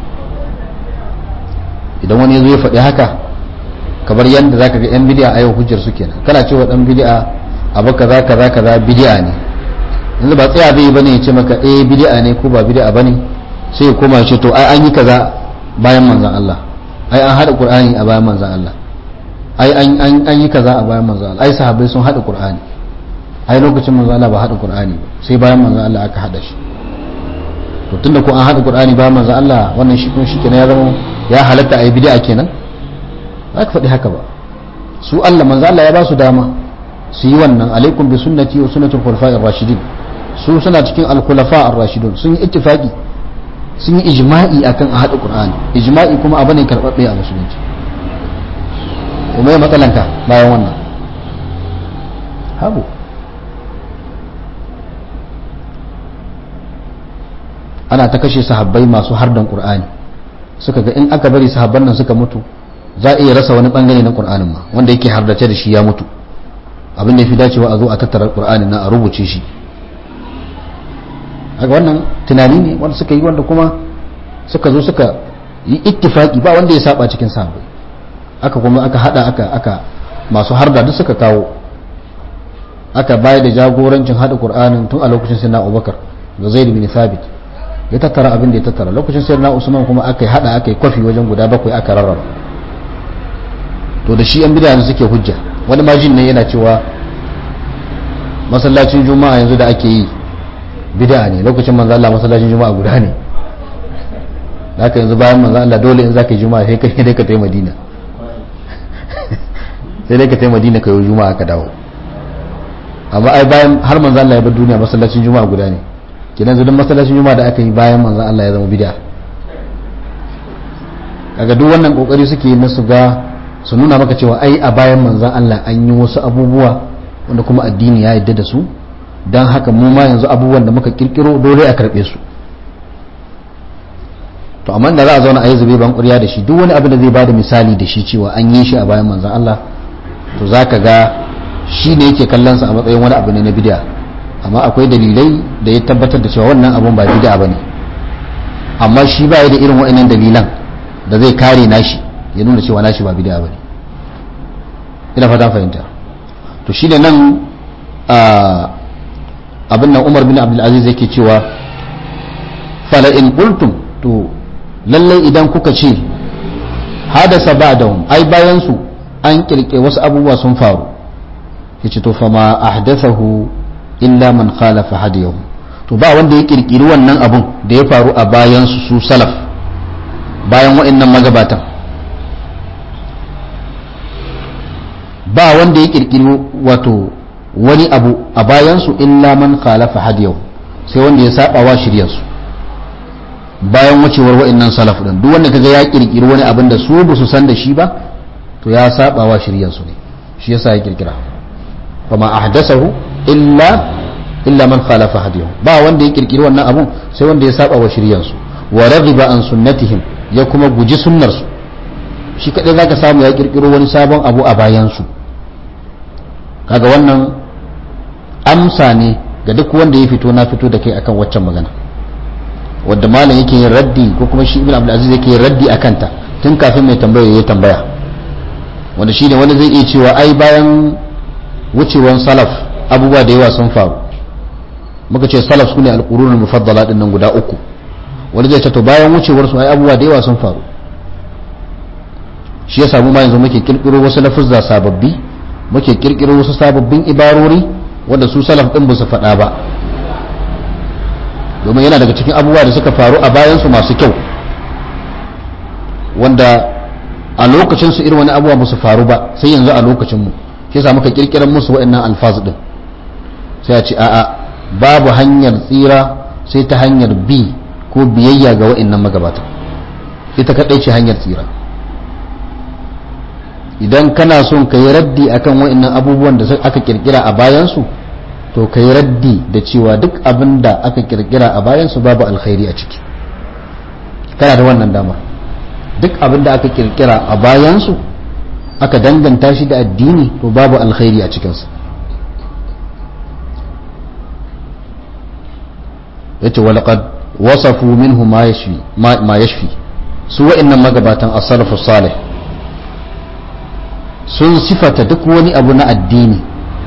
idan wani ya zo ya faɗi haka kamar yadda zaka ga yan bid'a a yau hujjar su kenan kana cewa dan bid'a abu kaza kaza kaza bid'a ne yanzu ba tsaya zai bane ya ce maka eh bid'a ne ko ba bid'a bane sai ya koma ce to ai an yi kaza bayan manzon Allah ai an hada qur'ani a bayan manzon Allah ai an an an yi kaza a bayan manzon Allah ai sahabbai sun hada qur'ani ai lokacin manzon Allah ba hada qur'ani ba sai bayan manzon Allah aka hada shi to tunda ko an hada qur'ani bayan manzon Allah wannan shi kuma shikenan ya zama ya halatta ai bid'a kenan ba ka faɗi haka ba su Allah manzo Allah ya ba su dama su yi wannan alaikum bi sunnati wa sunnatul khulafa'ir rashidin su suna cikin al-khulafa ar-rashidun sun yi ittifaqi sun yi ijma'i akan a hada qur'ani ijma'i kuma abu ne karbabbe a musulunci kuma ya matsalanka bayan wannan habu ana ta kashe sahabbai masu hardan qur'ani suka ga in aka bari sahabban nan suka mutu za a iya rasa wani bangare na qur'anin ma wanda yake hardace da shi ya mutu abin da ya fi dacewa a zo a tattara qur'anin na a rubuce shi haka wannan tunani ne wanda suka yi wanda kuma suka zo suka yi ittifaki ba wanda ya saba cikin sahabbai aka kuma aka hada aka aka masu harda duk suka kawo aka bayar da jagorancin hada qur'anin tun a lokacin sayyidina abubakar ga zaid bin thabit ya tattara abin da ya tattara lokacin sayyidina usman kuma aka hada aka yi kwafi wajen guda bakwai aka rarraba to da shi yan bid'a suke hujja wani majin ne yana cewa masallacin juma'a yanzu da ake yi bid'a ne lokacin manzo Allah masallacin juma'a guda ne haka yanzu bayan manzo Allah dole in zaka yi juma'a sai kai dai ka tafi Madina sai dai ka tafi Madina ka yi juma'a ka dawo amma ai bayan har manzo Allah ya bar duniya masallacin juma'a guda ne kidan duk masallacin juma'a da aka yi bayan manzo Allah ya zama bid'a kaga duk wannan kokari suke yi su ga su nuna maka cewa ai a bayan manzon Allah an yi wasu abubuwa wanda kuma addini ya yadda da su don haka mu ma yanzu abubuwan da muka kirkiro dole a karbe su to amma da za a zauna a yi zube ban ƙurya da shi duk wani abin da zai bada misali da shi cewa an yi shi a bayan manzon Allah to za ka ga shi ne yake kallon sa a matsayin wani abu ne na bid'a amma akwai dalilai da ya tabbatar da cewa wannan abun ba bid'a bane amma shi ba ya da irin wa'annan dalilan da zai kare nashi ya nuna cewa nashi ba bid'a bane ina fata fahimta to shi da nan abin nan Umar bin Abdul Aziz yake cewa fala in qultum to lallai idan kuka ce hadasa ba'dahum ai bayan su an kirke wasu abubuwa sun faru yace to fa ma ahdathahu illa man khalafa hadiyahu to ba wanda ya kirkiri wannan abun da ya faru a bayan su su salaf bayan wa'annan magabatan ba wanda ya kirkiri wato wani abu a bayan su illa man khalafa hadiyahu sai wanda ya saba wa shiryarsu bayan wucewar wa'annan salaf din duk wanda kaga ya kirkiri wani abin da su ba su san da shi ba to ya saba wa shiryarsu ne shi yasa ya kirkira fama ahdathahu illa illa man khalafa hadiyahu ba wanda ya kirkiri wannan abun sai wanda ya saba wa shiryansu wa raghiba an sunnatihim ya kuma guji sunnar su shi kadai zaka samu ya kirkiro wani sabon abu a bayan su kaga wannan amsa ne ga duk wanda ya fito na fito da kai akan waccan magana wadda malam yake yin raddi ko kuma shi ibn abdul aziz yake yin raddi akan ta tun kafin mai tambaya ya tambaya wanda shine wani zai iya cewa ai bayan wucewan salaf abubuwa da yawa sun faru muka ce salaf su ne alƙurunin mufaddala ɗin nan guda uku wani zai tato bayan wucewar su ai abubuwa da yawa sun faru shi ya samu ma yanzu muke kirkiro wasu lafuzza sababbi muke kirkiro wasu sababbin ibarori wanda su salaf ɗin ba su faɗa ba domin yana daga cikin abubuwa da suka faru a bayan su masu kyau wanda a lokacin su irin wani abubuwa ba su faru ba sai yanzu a lokacin mu shi yasa muka kirkirar musu waɗannan alfaz din sai a ce a'a babu hanyar tsira sai ta hanyar bi ko biyayya ga waɗannan magabata ita kaɗai ce hanyar tsira idan kana son ka yi raddi akan waɗannan abubuwan da aka kirkira a bayansu to ka yi raddi da cewa duk abin da aka kirkira a bayansu babu alkhairi a ciki kana da wannan damar duk abin da aka kirkira a bayansu aka danganta shi da addini to babu alkhairi a cikinsa yace walaqad wasafu minhu ma yashfi ma yashfi su wa'annan magabatan as-salafu salih sun sifata duk wani abu na addini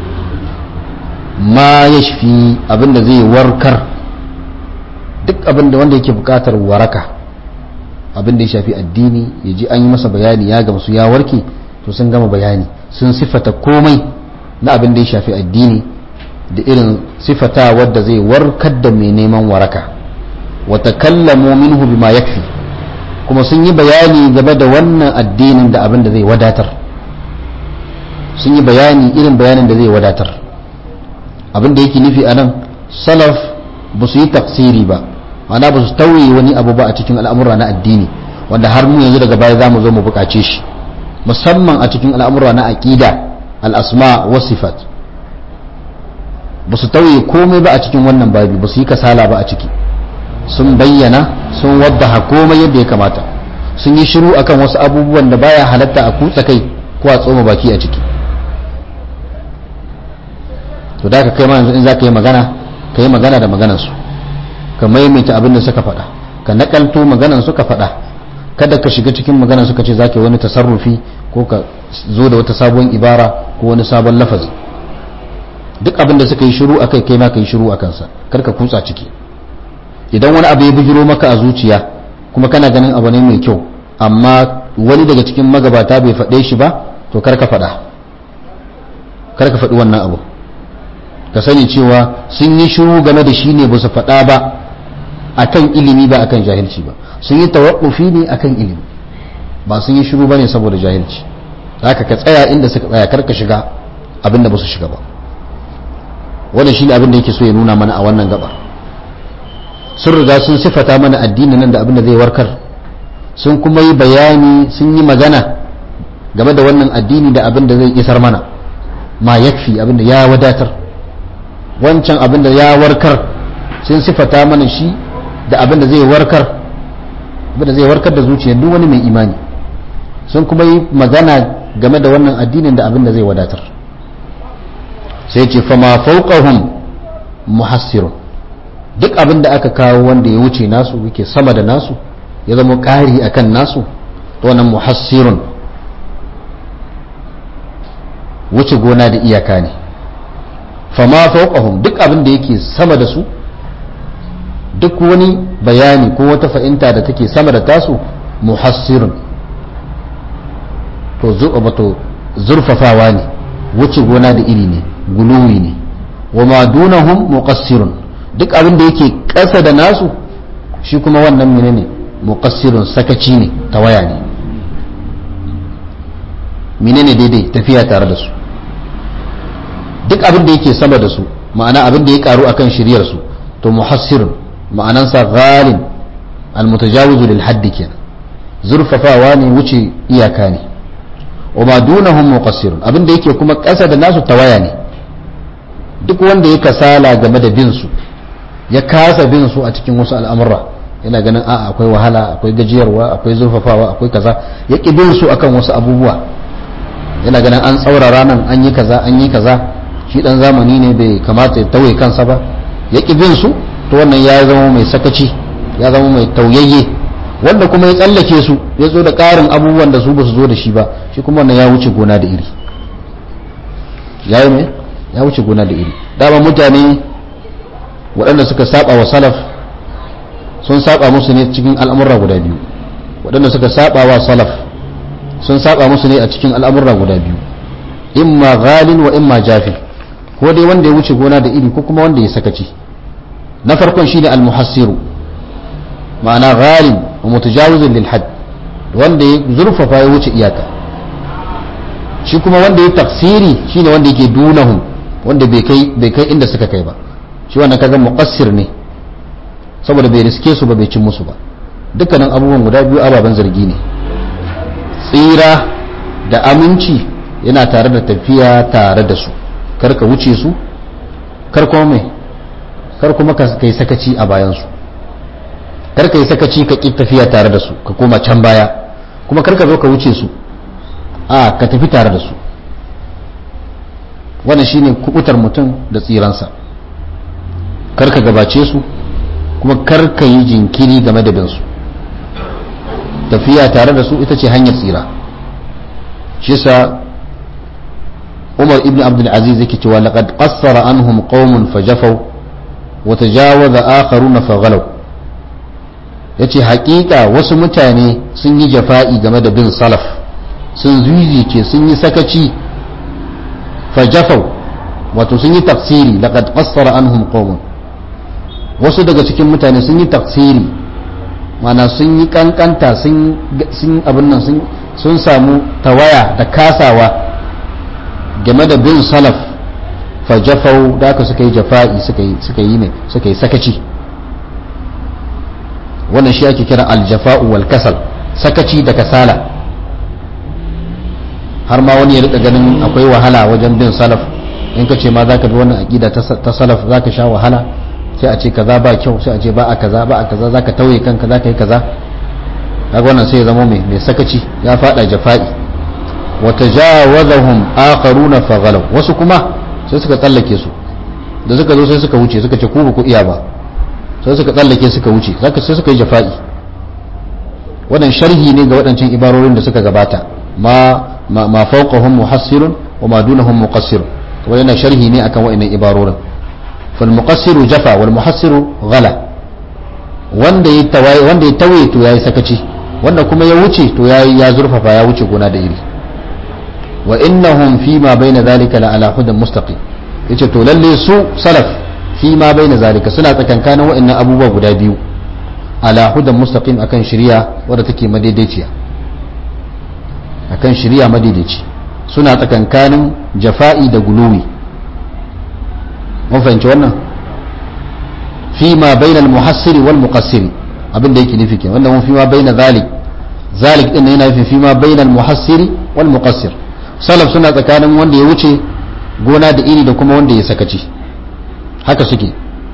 ma yashfi abinda zai warkar duk abinda wanda yake bukatar waraka abinda ya shafi addini ya ji an yi masa bayani ya gamsu ya warke to sun gama bayani sun sifata komai na abin da ya shafi addini da irin sifata wadda zai warkar da mai neman waraka wata kallamu minhu bima yakfi kuma sun yi bayani game da wannan addinin da abin da zai wadatar sun yi bayani irin bayanin da zai wadatar abin da yake nufi a nan salaf ba su yi tafsiri ba ma'ana ba su tauye wani abu ba a cikin al'amura na addini wanda har mu yanzu daga baya za mu zo mu buƙace shi musamman a cikin al'amura na aƙida al'asma wa sifat ba su tauye komai ba a cikin wannan babi ba su yi kasala ba a ciki sun bayyana sun wadda komai yadda ya kamata sun yi shiru akan wasu abubuwan da baya halatta a kutsa kai ko a tsoma baki a ciki to da ka kai ma yanzu in za ka yi magana ka yi magana da maganarsu ka maimaita abin da suka faɗa ka nakalto maganan suka faɗa kada ka shiga cikin maganan suka ce zaka wani tasarrufi ko ka zo da wata sabon ibara ko wani sabon lafazi duk abin da suka yi shiru akai kai ma ka yi shiru akan sa kar ka kutsa ciki idan wani abu ya bijiro maka a zuciya kuma kana ganin abu ne mai kyau amma wani daga cikin magabata bai faɗe shi ba to kar ka faɗa kar ka faɗi wannan abu ka sani cewa sun yi shiru game da shi ne ba su faɗa ba akan ilimi ba akan jahilci ba sun yi tawakkufi ne akan ilimi ba sun yi shiru ba ne saboda jahilci haka ka tsaya inda suka tsaya kar ka shiga abin da ba su shiga ba wannan shi ne abin da yake so ya nuna mana a wannan gabar sun riga sun sifata mana addinin nan da abin da zai warkar sun kuma yi bayani sun yi magana game da wannan addini da abin da zai isar mana ma yakfi abin da ya wadatar wancan abin da ya warkar sun sifata mana shi da abin da zai warkar abin da zai warkar da zuciyar duk wani mai imani sun kuma yi magana game da wannan addinin da abin da zai wadatar sai ce fama fauqahum muhassirun duk abin da aka kawo wanda ya wuce nasu yake sama da nasu ya zama ƙari akan nasu to wannan muhassirun wuce gona da iyaka ne fama fauqahum duk abin da yake sama da su duk wani bayani ko wata fahimta da take sama da tasu muhassirun to to zurfafawa ne wuce gona da iri ne guluwi ne wa ma dunahum muqassirun duk abin da yake ƙasa da nasu shi kuma wannan menene muqassirun sakaci ne tawaya ne menene daidai tafiya tare da su duk abin da yake sama da su ma'ana abin da ya karu akan shiryar su to muhassirun ma'anansa ghalin almutajawizu lil haddi kenan zurfafawa ne wuce iyaka ne wa ma dunahum muqassirun abin da yake kuma ƙasa da nasu tawaya ne duk wanda ya kasala game da bin su ya kasa bin su a cikin wasu al'amura yana ganin a akwai wahala akwai gajiyarwa akwai zurfafawa akwai kaza ya ƙi bin su akan wasu abubuwa yana ganin an tsaurara nan an yi kaza an yi kaza shi dan zamani ne bai kamata ya tauye kansa ba ya ƙi bin su to wannan ya zama mai sakaci ya zama mai tauyayye wanda kuma ya tsallake su ya zo da ƙarin abubuwan da su ba su zo da shi ba shi kuma wannan ya wuce gona da iri ya yi mai ya wuce gona da iri dama mutane waɗanda suka saba wa salaf sun saba musu ne cikin al'amurra guda biyu waɗanda suka saba wa salaf sun saba musu ne a cikin al'amurra guda biyu imma ghalin wa imma jafi ko dai wanda ya wuce gona da iri ko kuma wanda ya sakaci na farkon shine al-muhassiru ma'ana ghalin wa mutajawizun lil hadd wanda ya zurfafa ya wuce iyaka shi kuma wanda ya tafsiri shine wanda yake dunahum wanda bai kai bai kai inda suka kai ba shi wannan kaga muqassir ne saboda bai riske su ba bai cin musu ba dukkanin abubuwan guda biyu ababen zargi ne tsira da aminci yana tare da tafiya tare da su kar ka wuce su kar kuma mai kar kuma ka kai sakaci a bayan su kar ka yi sakaci ka ƙi tafiya tare da su ka koma can baya kuma kar ka zo ka wuce su a ka tafi tare da su wannan shine kubutar mutum da tsiransa kar ka gabace su kuma kar ka yi jinkiri game da binsu tafiya tare da su ita ce hanyar tsira shi sa umar ibn abdul aziz yake cewa laqad qassara anhum qaumun fajafaw wa tajawaza akharuna faghalaw yace hakika wasu mutane sun yi jafa'i game da bin salaf sun zuzice sun yi sakaci fajafaw wato sun yi tafsiri laqad qassara anhum qaumun wasu daga cikin mutane sun yi tafsiri mana sun yi kankanta sun abin nan sun samu tawaya da kasawa game da bin salaf fajafau da aka suka yi jafa'i suka yi ne suka yi sakaci wannan shi ake kira aljafa'u wal kasal sakaci da kasala har ma wani ya rika ganin akwai wahala wajen bin salaf in ka ce ma za ka bi wannan aƙida ta salaf za ka sha wahala sai a ce kaza ba kyau sai a ce ba a kaza ba a kaza zaka tauye kanka zaka yi kaza kaga wannan sai ya zama mai mai sakaci ya fada jafa'i wa tajawazahum akharuna faghalaw wasu kuma sai suka tsallake su da suka zo sai suka wuce suka ce ku ba ku iya ba sai suka tsallake suka wuce zaka sai suka yi jafa'i wannan sharhi ne ga waɗancan ibarorin da suka gabata ma ma, ma fawqahum muhassirun wa ma dunahum muqassir to wannan sharhi ne akan waɗannan ibarorin fal muqassiru jafa wal muhassiru ghala wanda ya tawaye wanda ya tawaye to yayi sakaci wanda kuma ya wuce to yayi ya zurfafa ya wuce gona da iri wa innahum fi ma baina zalika la ala hudan mustaqim yace to lalle su salaf fi ma baina zalika suna tsakankanin wa'annan abubuwa guda biyu ala hudan mustaqim akan shari'a wadda take madaidaiciya akan shari'a madaidaici suna tsakankanin jafa'i da guluwi mun fahimci wannan fi ma baina al-muhassiri wal muqassiri abin da yake nufi kenan wannan fi ma baina zalik zalik din yana nufi fi ma baina al-muhassiri wal muqassir salaf suna tsakanin wanda ya wuce gona da iri da kuma wanda ya sakaci haka suke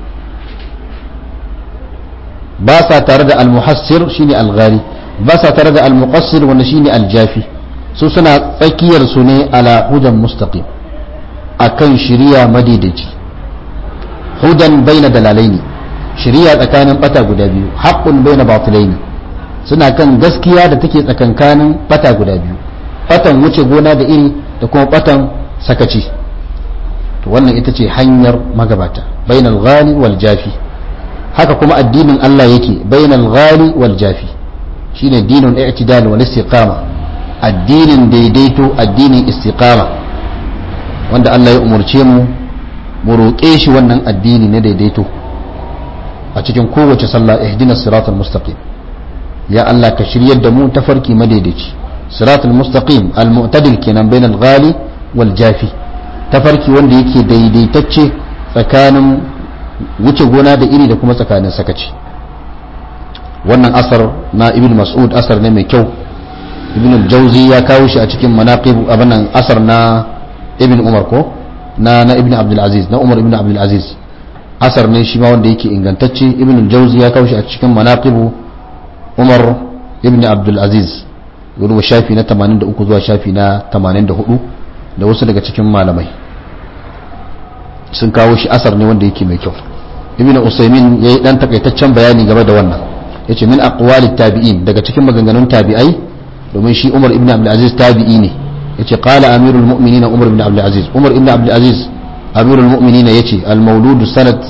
ba sa tare da al-muhassir shine al-ghali ba sa tare da al-muqassir wanda shine al-jafi su suna tsakiyar su ne ala hudan mustaqim akan shiriya madidaci hudan baina dalalaini shiriya tsakanin bata guda biyu haqqun baina batilaini suna kan gaskiya da take tsakankanin bata guda biyu batan wuce gona da iri da kuma batan sakaci to wannan ita ce hanyar magabata bainal ghali wal jafi haka kuma addinin Allah yake bainal ghali wal jafi shine dinun i'tidal wal istiqama addinin daidaito addinin istiqama wanda Allah ya umurce mu mu roƙe shi wannan addini na daidaito a cikin kowace sallah ihdinas siratal mustaqim ya Allah ka shiryar da mu tafarki madaidaici siratal mustaqim al mu'tadil kenan bainal ghali wal jafi tafarki wanda yake daidaitacce tsakanin wuce gona da iri da kuma tsakanin sakaci wannan asar na ibn mas'ud asar ne mai kyau ibn al-jawzi ya kawo shi a cikin manaqib abanan asar na ibn umar ko na na ibn abdul aziz na umar ibn abdul aziz asar ne shi ma wanda yake ingantacce ibn al-jawzi ya kawo shi a cikin manaqib umar ibn abdul aziz ruwa shafi na 83 zuwa shafi na 84 da wasu daga cikin malamai sun kawo shi asar ne wanda yake mai kyau ibn usaymin yayi dan takaitaccen bayani game da wannan yace min aqwali tabi'in daga cikin maganganun tabi'ai domin shi Umar ibn Abdul Aziz tabi'i ne yace qala amirul mu'minin Umar ibn Abdul Aziz Umar ibn Abdul Aziz amirul mu'minin yace al mawlud sanat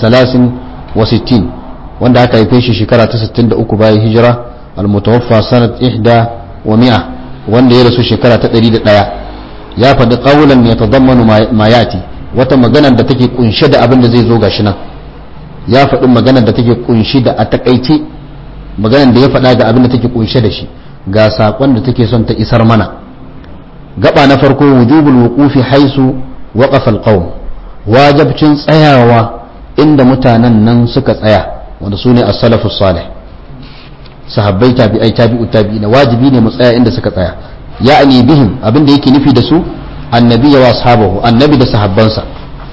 63 wanda aka haife shi shekara ta 63 bayan hijira al mutawaffa sanat 100 wa 100 wanda ya rasu shekara ta 101 ya faɗi qawlan yatadammanu ma yati wata magana da take kunshe da abin da zai zo gashi nan ya faɗi maganar da take kunshi da a takaice maganar da ya faɗa ga abin da take kunshe da shi ga saƙon da take son ta isar mana gaba na farko wujubul wuqufi haisu waqafa alqawm wajibcin tsayawa inda mutanen nan suka tsaya wanda su ne as-salafu salih sahabbai tabi'ai tabi'u tabi'ina wajibi ne mu tsaya inda suka tsaya ya'ani bihim abin da yake nufi da su annabi wa ashabahu annabi da sahabbansa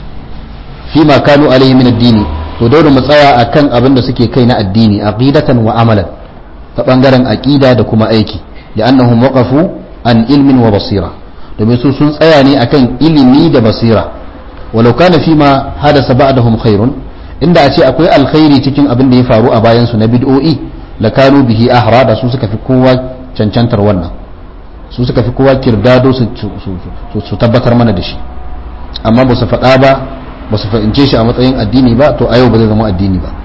fi ma kanu alaihi min ad-dini to dole mu tsaya akan abin da suke kai na addini aqidatan wa amalan ta bangaren aqida da kuma aiki li'annahum waqafu an ilmin wa basira domin su sun tsaya ne akan ilimi da basira walau kana fi ma hadasa ba'dahum khairun inda a ce akwai alkhairi cikin abin da ya faru a bayan su na bid'o'i la kanu bihi ahra da su suka fi kowa cancantar wannan su suka fi kowa kirdado su tabbatar mana da shi amma ba su faɗa ba ba su fahimce shi a matsayin addini ba to a yau ba zai zama addini ba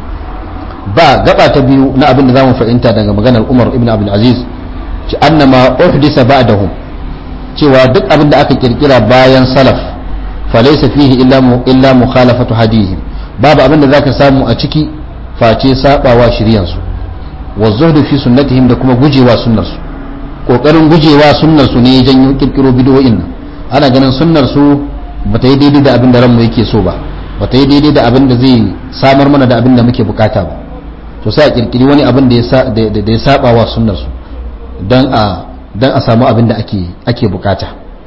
ba gaba ta biyu na abin da zamu fahimta daga maganar Umar ibn Abdul Aziz ci annama uhdisa ba'dahum cewa duk abin da aka kirkira bayan salaf falaysa fihi illa mu illa mukhalafatu hadihim babu abin da zaka samu a ciki face sabawa shiryan su wa zuhdu fi sunnatihim da kuma gujewa sunnar su kokarin gujewa sunnar su ne janyo kirkiro bid'o'in nan ana ganin sunnar su bata yi daidai da abin da ranmu yake so ba bata yi daidai da abin da zai samar mana da abin da muke bukata ba to sai a kirkiri wani abin da ya saba wa sunnar su dan a dan a samu abin da ake ake bukata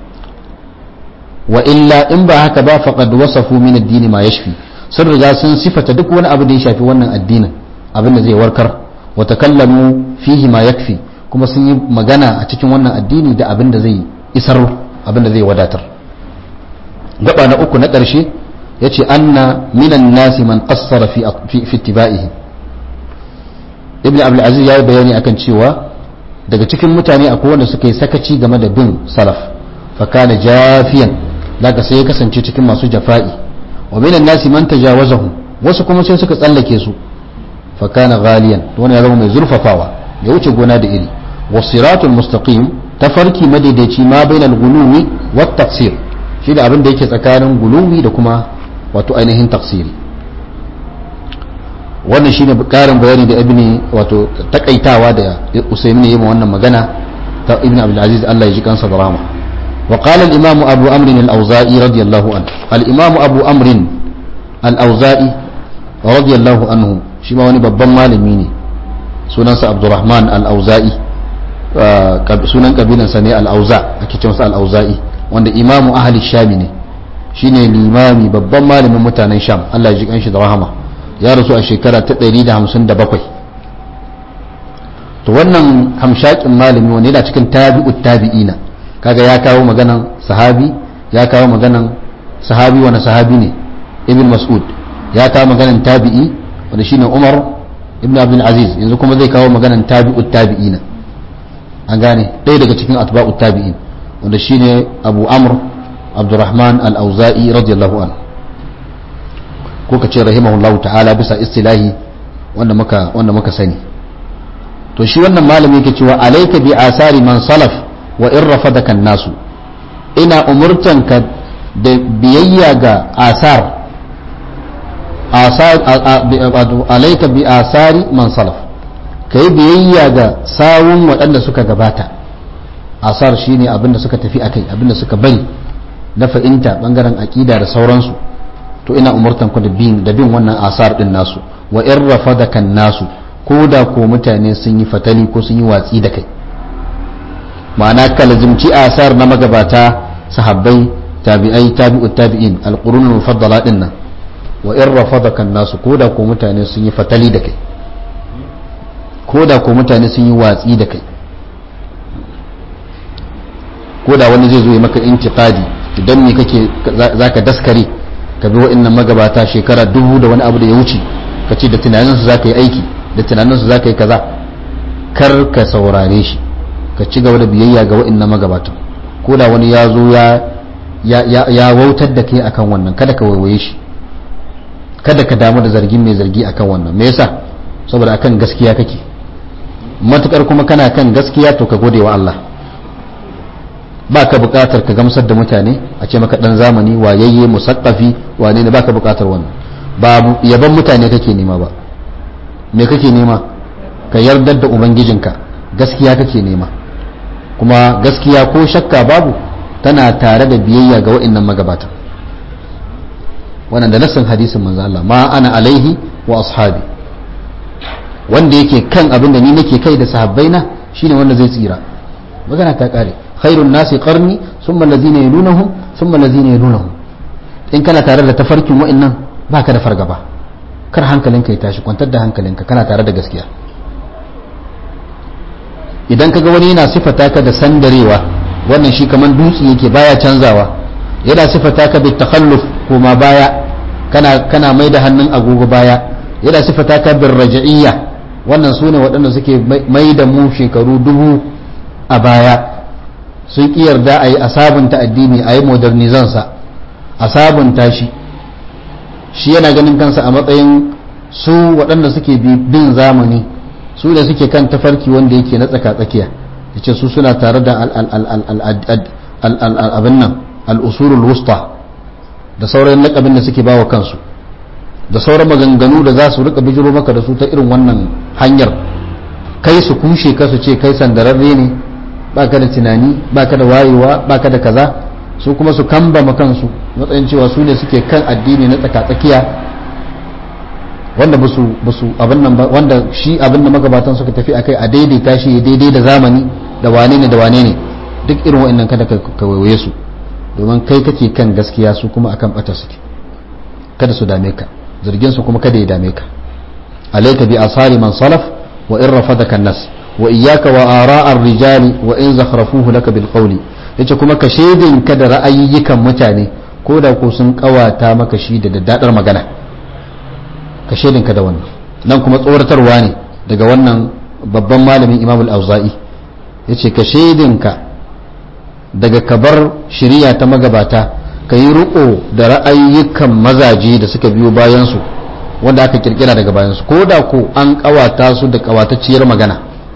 wa illa in ba haka ba faqad wasafu min ad-din ma yashfi sun riga sun sifata duk wani abu da ya shafi wannan addinin abin da zai warkar wa takallamu fihi ma yakfi kuma sun yi magana a cikin wannan addini da abin da zai isar abin da zai wadatar gaba na uku na ƙarshe yace anna minan nasi man qassara fi fi ittiba'ihi ibn abdul aziz ya yi bayani akan cewa daga cikin mutane akwai wanda suka yi sakaci game da bin salaf fa kana jafiyan daga sai ya kasance cikin masu jafa'i wa minan nasi man tajawazahu wasu kuma sai suka tsallake su fa kana ghaliyan wani ya zama mai zurfafawa ya wuce gona da iri wasiratul mustaqim tafarki madaidaici ma bainal gulumi wat taqsir shi da abin da yake tsakanin gulumi da kuma wato ainihin taqsiri wannan shine karin bayani da ibni wato takaitawa da usaymin yayin wannan magana ta ibn abdul aziz Allah ya ji kansa da rahama wa qala al imam abu amr al auza'i radiyallahu anhu al imam abu amr al auza'i radiyallahu anhu shi ma wani babban malami ne sunansa abdurrahman al auza'i sunan kabilansa ne al auza ake cewa al auza'i wanda imamu ahli shami ne shine limami babban malamin mutanen sham Allah ya ji kanshi da rahama ya rasu a shekara ta 157 to wannan hamshakin malami wanda yana cikin tabi'ut tabi'ina kaga ya kawo maganan sahabi ya kawo maganan sahabi wani sahabi ne ibn mas'ud ya kawo maganan tabi'i wanda shine umar ibn abdul aziz yanzu kuma zai kawo maganan tabi'ut tabi'ina an gane ɗaya daga cikin atba'ut tabi'in wanda shine abu amr abdurrahman al-auza'i radiyallahu anhu ko ka ce rahimahullahu ta'ala bisa istilahi wanda muka wanda muka sani to shi wannan malami yake cewa alayka bi asari man salaf wa in rafadaka nasu ina umurtanka da biyayya ga asar asar alayka bi asari man salaf kai biyayya ga sawun waɗanda suka gabata asar shine abinda suka tafi akai abinda suka bari na fahimta bangaren aqida da sauransu to ina umurtan ku da bin da bin wannan asar din nasu wa in rafadaka nasu ko da ko mutane sun yi fatali ko sun yi watsi da kai ma'ana ka lazimci asar na magabata sahabbai tabi'ai tabi'ut tabi'in alqurun mufaddala din nan wa in rafadaka nasu ko da ko mutane sun yi fatali da kai ko da ko mutane sun yi watsi da kai ko da wani zai zo ya maka intiqadi idan me kake zaka daskare ka bi wa'annan magabata shekara dubu da wani abu da ya wuce ka ce da tunaninsu za ka yi aiki da tunaninsu za ka yi kaza kar ka saurare shi ka ci gaba da biyayya ga wa'annan magabatan ko da wani ya zo ya wautar da kai akan wannan kada ka waiwaye shi kada ka damu da zargin mai zargi akan wannan me yasa saboda akan gaskiya kake matukar kuma kana kan gaskiya to ka gode wa Allah ba ka bukatar ka gamsar da mutane a ce maka dan zamani wayayye musakkafi wane ne ba ka bukatar wannan ba yaban mutane kake nema ba me kake nema ka yardar da ubangijinka gaskiya kake nema kuma gaskiya ko shakka babu tana tare da biyayya ga wa'annan magabata wannan da nassin hadisin manzo Allah ma ana alaihi wa ashabi wanda yake kan abin da ni nake kai da sahabbaina shine wanda zai tsira magana ta kare khairun nasi qarni thumma allazina yalunahum thumma allazina yalunahum in kana tare da tafarkin wa'annan baka da fargaba kar hankalinka ya tashi kwantar da hankalinka kana tare da gaskiya idan kaga wani yana sifata ka da sandarewa wannan shi kaman dutse yake baya canzawa yana sifata ka bi takhalluf kuma baya kana kana mai da hannun agogo baya yana sifata ka bir raj'iyya wannan sune waɗanda suke mai da mu shekaru dubu a baya sun ƙi yarda a yi a sabunta addini a yi modernizansa a sabunta shi shi yana ganin kansa a matsayin su waɗanda suke bin zamani su da suke kan tafarki wanda yake na tsaka-tsakiya ya ce su suna tare da abin nan al'usurul wusta da sauran lakabin da suke bawa kansu da sauran maganganu da za su rika bijiro maka da su ta irin wannan hanyar kai su kushe ka su ce kai sandararre ne baka da tunani baka da wayewa baka da kaza su kuma su kamba kansu matsayin cewa su ne suke kan addini na tsaka-tsakiya wanda ba su abin nan ba wanda shi abin da magabatan suka tafi akai a daidaita shi daidai da zamani da wane ne da wane ne duk irin wa'annan kada ka waiwaye su domin kai kake kan gaskiya su kuma akan bata suke kada su dame ka zargin su kuma kada ya dame ka alayka bi asari man salaf wa in rafadaka nas wa iyyaka wa ara'ar rijali wa in zakhrafuhu laka bil qawli yace kuma ka shedin ka da ra'ayiyikan mutane ko da ko sun kawata maka shi da daddadar magana ka shaidinka da wannan nan kuma tsoratarwa ne daga wannan babban malamin imam al-auza'i ya ce ka shaidinka daga kabar shirya ta magabata ka yi riko da ra'ayyukan mazaje da suka biyo bayansu wanda aka kirkira daga bayansu ko da ko an kawata su da kawatacciyar magana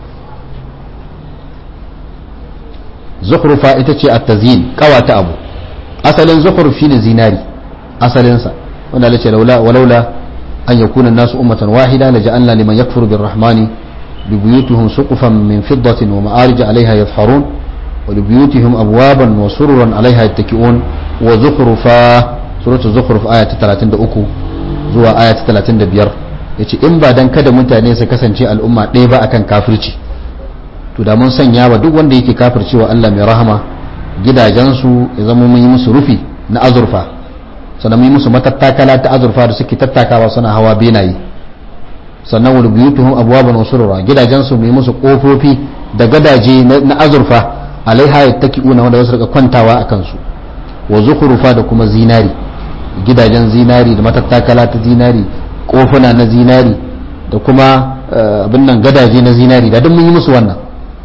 zukhrufa ita ce at-tazyin kawata abu asalin zukhruf shine zinari asalinsa wanda Allah ce laula walaula an yakuna an-nasu ummatan wahida laja'alna liman yakfuru birrahmani bibuyutihim suqufan min fiddatin wa ma'arij 'alayha yadhharun wa libuyutihim abwaban wa sururan 'alayha yattaki'un wa zukhrufa suratul zukhruf aya ta 33 zuwa aya ta 35 yace in ba dan kada mutane su kasance al'umma ɗaya ba akan kafirci to da mun sanya wa duk wanda yake kafircewa Allah mai rahama gidajensu ya zama mun yi musu rufi na azurfa sannan mun yi musu matattakala ta azurfa da suke tattakawa suna hawa benaye sannan wani buyutuhum abwaban wasurura gidajensu mu yi musu kofofi da gadaje na azurfa alaiha yattaki'una wanda wasu rika kwantawa a kansu wa zukhrufa da kuma zinari gidajen zinari da matattakala ta zinari kofuna na zinari da kuma abin nan gadaje na zinari da duk mun yi musu wannan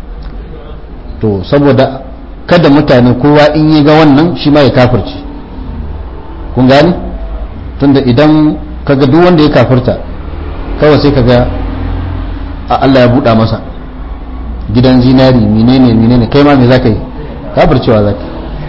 to saboda kada mutane kowa in yi ga wannan shi ma ya kafirci kun gani tunda idan kaga duk wanda ya kafirta kawai sai kaga a Allah ya buɗa masa gidan zinari menene menene kai ma me zaka yi kafircewa zaka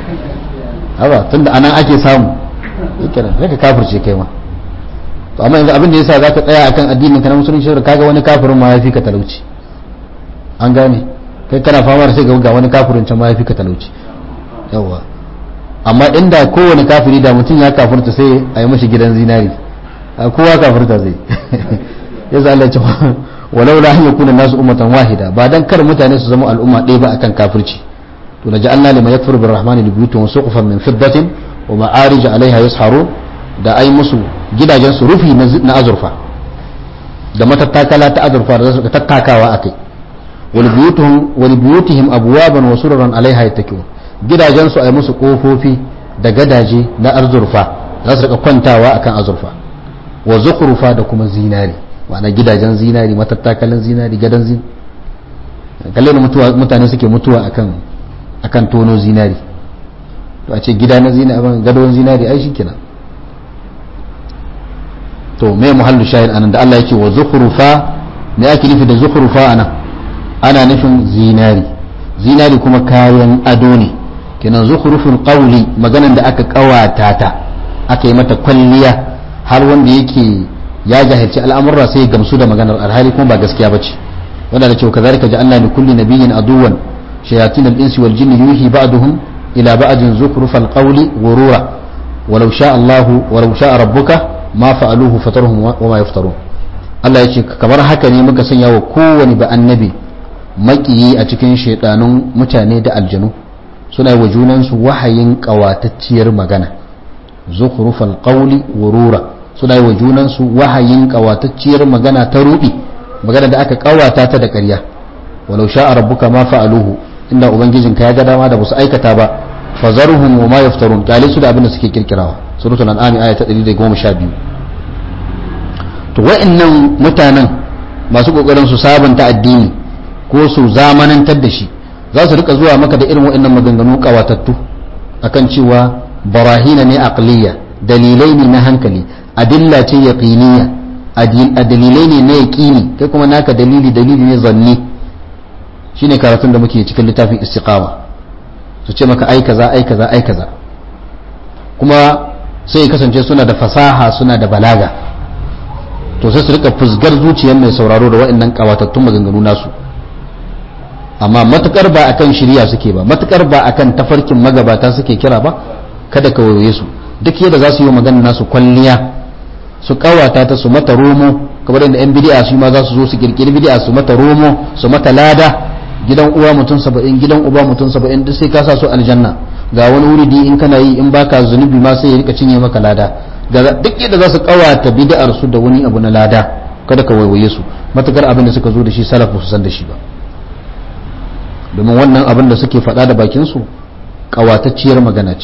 haba tunda anan ake samu yake sai ka kafirce kai ma to amma yanzu abin da yasa zaka tsaya akan addinin ka na musulunci kaga wani kafirin ma ya fi ka talauci an gane kai kana fama da sai ga wani kafirin can ma ya fi ka talauci yawa amma inda kowane kafiri da mutum ya kafirta sai a yi mashi gidan zinari kowa kafirta zai ya zala ce walau la an yakuna nasu ummatan wahida ba dan kar mutane su zama al'umma ɗaya ba akan kafirci to la ja'alna liman yakfuru birrahmani libuyutun suqufan min fiddatin wa ma'arij 'alayha yasharu da ai musu gidajen su rufi na azurfa da matattakala ta azurfa da su tattakawa akai ولبيوتهم ولبيوتهم ابوابا وسررا عليها يتكئون gidajen su ai musu kofofi da gadaje na arzurfa za su rika kwantawa akan azurfa wa zukhrufa da kuma zinari ma'ana gidajen zinari matattakalan zinari gadan zin kalle mutuwa mutane suke mutuwa akan akan tono zinari to a ce gida na zinari gadon zinari ai shikenan to me muhallu shahid anan da Allah yake wa zukhrufa me ake nufi da zukhrufa anan ana nufin zinari zinari kuma kayan ado ne kenan zukhruful qawli maganan da aka kawata ta aka yi mata kwalliya har wanda yake ya jahilci al'amurra sai gamsu da maganar alhali kuma ba gaskiya bace wanda da cewa kazalika ja'alna li kulli nabiyyin aduwan shayatin al-insi wal jinni yuhi ba'duhum ila ba'din zukhrufal qawli ghurura walau sha Allah walau sha rabbuka ma fa'aluhu fatarhum wa ma yaftarun Allah ya ce kamar haka ne muka sanya wa kowane ba annabi makiyi a cikin shaidanun mutane da aljanu suna wa junansu wahayin kawatacciyar magana zukhrufal qawli wurura suna wa junansu wahayin kawatacciyar magana ta rudi magana da aka kawata ta da ƙarya walau sha'a rabbuka ma fa'aluhu inda ubangijinka ya ga dama da basu aikata ba fazarhum wa ma yaftarun kyale su da abin da suke kirkirawa suratul an'am aya ta 112 to wa'annan mutanen masu kokarin su sabunta addini ko su zamanantar da shi za su rika zuwa maka da irin waɗannan maganganu kawatattu akan cewa barahina ne aqliya dalilai ne na hankali adilla ce yaqiniya a dalilai ne na yaqini kai kuma naka dalili dalili ne zanni shine karatun da muke cikin littafin istiqama su ce maka ai kaza ai kaza ai kaza kuma sai kasance suna da fasaha suna da balaga to sai su rika fusgar zuciyar mai sauraro da waɗannan kawatattun maganganu nasu amma matukar ba akan shirya suke ba matukar ba akan tafarkin magabata suke kira ba kada ka waye su duk yadda za su yi magana nasu kwalliya su kawata ta su mata romo kamar yadda yan bid'a su ma za su zo su kirkiri bid'a su mata romo su mata lada gidan uwa mutum saba'in gidan uba mutum saba'in duk sai ka sa su aljanna ga wani wuridi in kana yi in baka zunubi ma sai ya rika cinye maka lada duk yadda za su kawata bid'ar su da wani abu na lada kada ka waiwaye su matukar abin da suka zo da shi salafu su san da shi ba domin wannan abin da suke faɗa da bakinsu ƙawatacciyar magana ce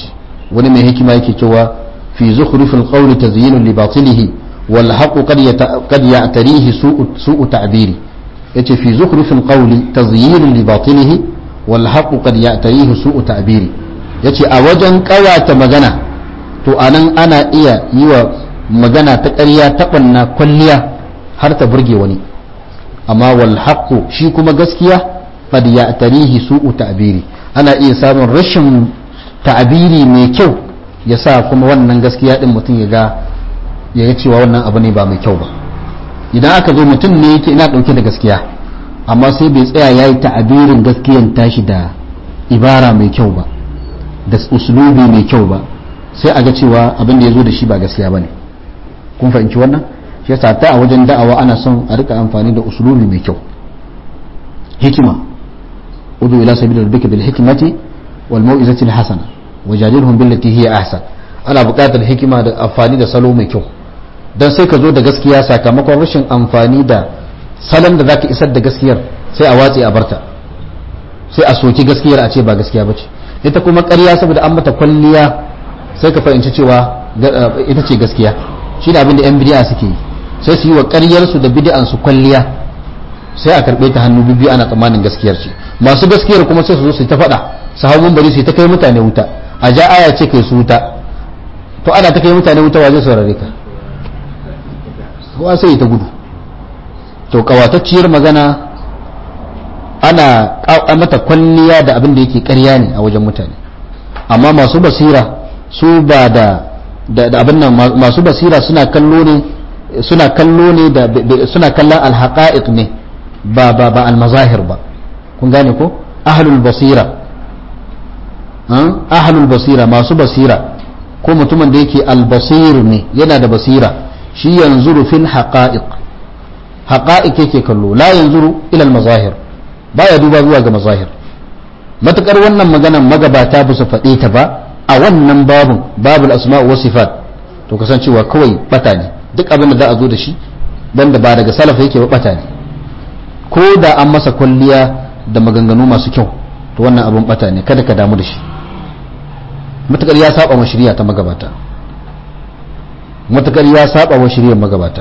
wani mai hikima yake cewa fi zukhrifil qawli tazyinun li batilihi wal haqqu qad ya'tarihi su'u ta'biri yace fi zukhrifil qawli tazyinun li batilihi wal haqqu qad ya'tarihi su'u ta'biri yace a wajen kawata magana to anan ana iya yi wa magana ta ƙarya ta ɓanna kwalliya har ta burge wani amma wal haqqu shi kuma gaskiya qad ya'tarihi su'u ta'biri ana iya samun rashin ta'abiri mai kyau ya sa kuma wannan gaskiya din mutum ya ga ya ga cewa wannan abu ne ba mai kyau ba idan aka zo mutum ne yake ina dauke da gaskiya amma sai bai tsaya yayi ta'abirin gaskiyan tashi da ibara mai kyau ba da uslubi mai kyau ba sai a ga cewa abin da ya zo da shi ba gaskiya bane kun fahimci wannan shi yasa ta a wajen da'awa ana son a rika amfani da uslubi mai kyau hikima udu ila sabili rabbika bil hikmati wal mau'izati al hasana wajadilhum billati hiya ahsan ana buƙatar hikima da amfani da salo mai kyau dan sai ka zo da gaskiya sakamakon rashin amfani da salon da zaka isar da gaskiyar sai a watse a barta sai a soki gaskiyar a ce ba gaskiya bace ita kuma ƙarya saboda an mata kwalliya sai ka fahimci cewa ita ce gaskiya shi da abin da 'yan bidi'a suke yi sai su yi wa ƙaryarsu da bidi'an su kwalliya sai a karɓe ta hannu biyu ana tsammanin gaskiyar ce masu gaskiyar kuma sai su zo su ta faɗa su hau bari su ta kai mutane wuta a ja aya ce kai su wuta to ana ta kai mutane wuta wa zai saurare ka kowa sai ta gudu to kawatacciyar magana ana mata kwalliya da abin da yake ƙarya ne a wajen mutane amma masu basira su ba da da abin nan masu basira suna kallo ne suna kallo ne da suna kallon alhaqa'iq ne ba ba ba almazahir ba kun gane ko ahlul basira ahlul basira masu basira ko mutumin da yake albasir ne yana da basira shi yanzuru fil haqa'iq haqa'iq yake kallo la yanzuru ila almazahir baya duba zuwa ga mazahir matukar wannan maganan magabata ba su faɗe ta ba a wannan babun babul asma wa sifat to kasancewa kawai bata ne duk abin da za a zo da shi banda ba daga salafa yake ba bata ne ko da an masa kwalliya da maganganu masu kyau to wannan abin bata ne kada ka damu da shi matakar ya saba wa shari'a ta magabata matakar ya saba wa shari'ar magabata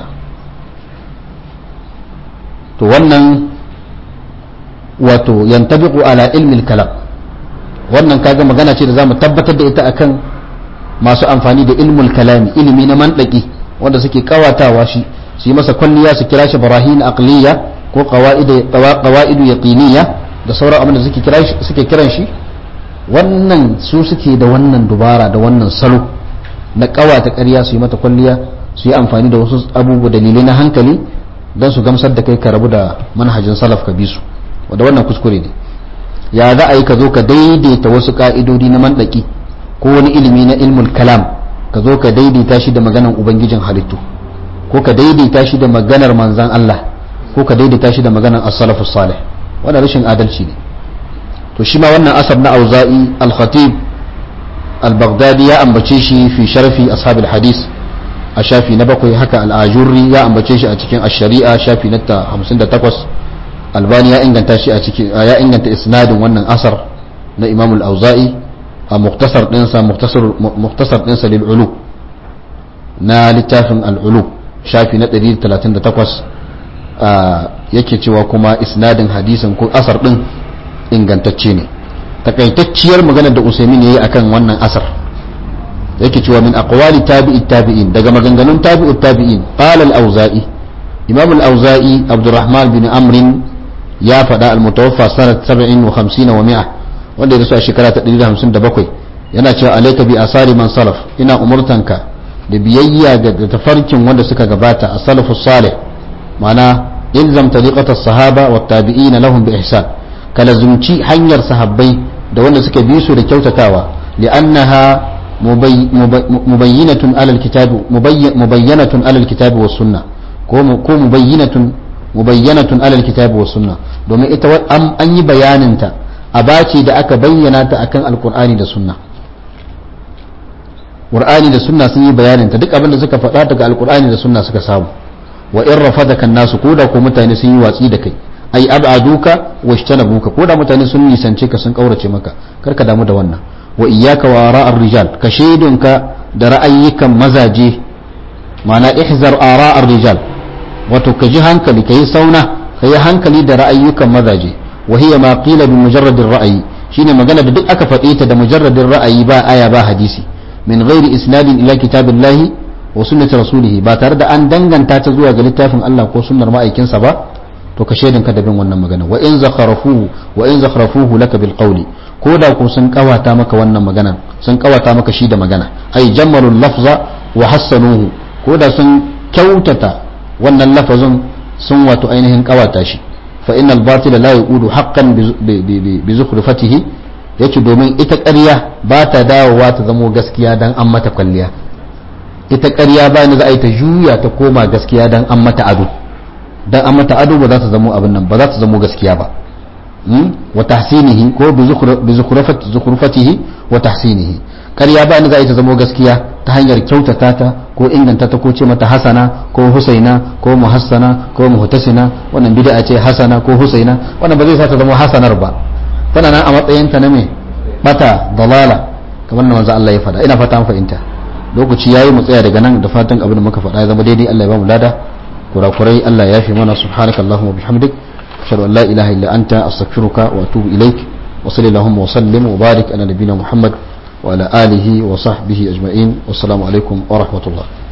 to wannan wato yantabiqu ala ilmi kalam wannan kaga magana ce da zamu tabbatar da ita akan masu amfani da ilmul kalami ilimi na mandaki wanda suke kawatawa shi su yi masa kwalliya su kira shi barahin aqliya ko qawaid qawaidu yaqiniya da sauran abin da suke kira shi suke kiran shi wannan su suke da wannan dubara da wannan salo na kawata ƙarya su yi mata kwalliya su yi amfani da wasu abubuwa dalilai na hankali don su gamsar da kai ka rabu da manhajin salaf ka bi su wanda wannan kuskure ne ya za a yi ka zo ka daidaita wasu ka'idodi na mandaki ko wani ilimi na ilmul kalam ka zo ka daidaita shi da maganar ubangijin halittu ko ka daidaita shi da maganar manzan Allah ko ka daidaita shi da maganar as-salafu salih wannan rashin adalci ne to shi ma wannan asab na auza'i al-khatib al-baghdadi ya ambace shi fi sharfi ashabil hadis a shafi na bakwai haka al-ajurri ya ambace shi a cikin ash-shari'a shafi na 58 albani ya inganta shi a cikin ya inganta isnadin wannan asar na imam al-auza'i a muktasar dinsa muktasar dinsa lil ulu na littafin al-ulu shafi na 138 yake cewa kuma isnadin hadisin ko asar din ingantacce ne takaitacciyar maganar da usaimin yayi akan wannan asar yake cewa min aqwali tabi'i tabi'in daga maganganun tabi'u tabi'in qala al-auza'i imam al-auza'i abdurrahman bin amrin ya faɗa al-mutawaffa sanat 57 wa mi'a wanda ya rasu a shekara ta 157 yana cewa alayka bi asari man salaf ina umurtanka da biyayya ga tafarkin wanda suka gabata a salafu salih ma'ana ilzam tariqata sahaba wa tabi'in lahum bi ihsan kala zumci hanyar sahabbai da wanda suka bi su da kyautatawa li'annaha mubayyinatun alal kitab mubayyanatun alal kitab was sunnah ko mubayyinatun mubayyanatun alal kitabi was sunna domin ita an yi bayanin ta a bace da aka bayyana ta akan alqur'ani da sunna qur'ani da sunna sun yi bayanin ta duk abin da suka faɗa daga alqur'ani da sunna suka samu wa in rafadaka nasu ko da ko mutane sun yi watsi da kai ai ab'aduka washtanabuka ko da mutane sun nisance ka sun kaurace maka kar ka damu da wannan wa iyyaka wa ra'ar rijal ka shaidunka da ra'ayyukan mazaje ma'ana ihzar ara'ar rijal wato ka ji hankali ka yi sauna ka yi hankali da ra'ayyukan mazaje wa hiya ma qila bi mujarradin ra'ayi shine magana da duk aka faɗe ta da mujarradin ra'ayi ba aya ba hadisi min ghairi isnadin ila kitabillahi wa sunnati rasulih ba tare da an danganta ta zuwa ga littafin Allah ko sunnar ma'aikinsa ba to ka shaidin ka da bin wannan magana wa in zakharafuhu wa in zakharafuhu laka bil qawli ko da ko sun kawata maka wannan magana sun kawata maka shi da magana ai jammalul lafza wa hassanuhu ko da sun kyautata wannan lafazin sun wato ainihin kawata shi fa innal batila la yaqudu haqqan bi zukhrifatihi yace domin ita ƙarya ba ta dawowa ta zamo gaskiya dan an mata kwalliya ita ƙarya ba ni za a yi ta juya ta koma gaskiya dan an mata ado dan an mata ado ba za ta zamo abin nan ba za ta zamo gaskiya ba wa tahsinihi ko bi zukhrifatihi wa tahsinihi ƙarya ba ni za a yi ta zamo gaskiya ta hanyar kyautata ta ko inganta ta ko ce mata hasana ko husaina ko muhassana ko muhtasina wannan bid'a ce hasana ko husaina wannan ba zai sa ta zama hasanar ba tana nan a matsayin ta na me bata dalala kamar na manzo Allah ya faɗa ina fata an fahimta lokaci yayi mu tsaya daga nan da fatan abin da muka faɗa ya zama daidai Allah ya ba mu lada kurakurai Allah ya yafe mana subhanakallahumma bihamdik ashhadu an la ilaha illa anta astaghfiruka wa atubu ilaik wa sallallahu wa sallim wa barik ala nabiyyina muhammad وعلى آله وصحبه أجمعين والسلام عليكم ورحمة الله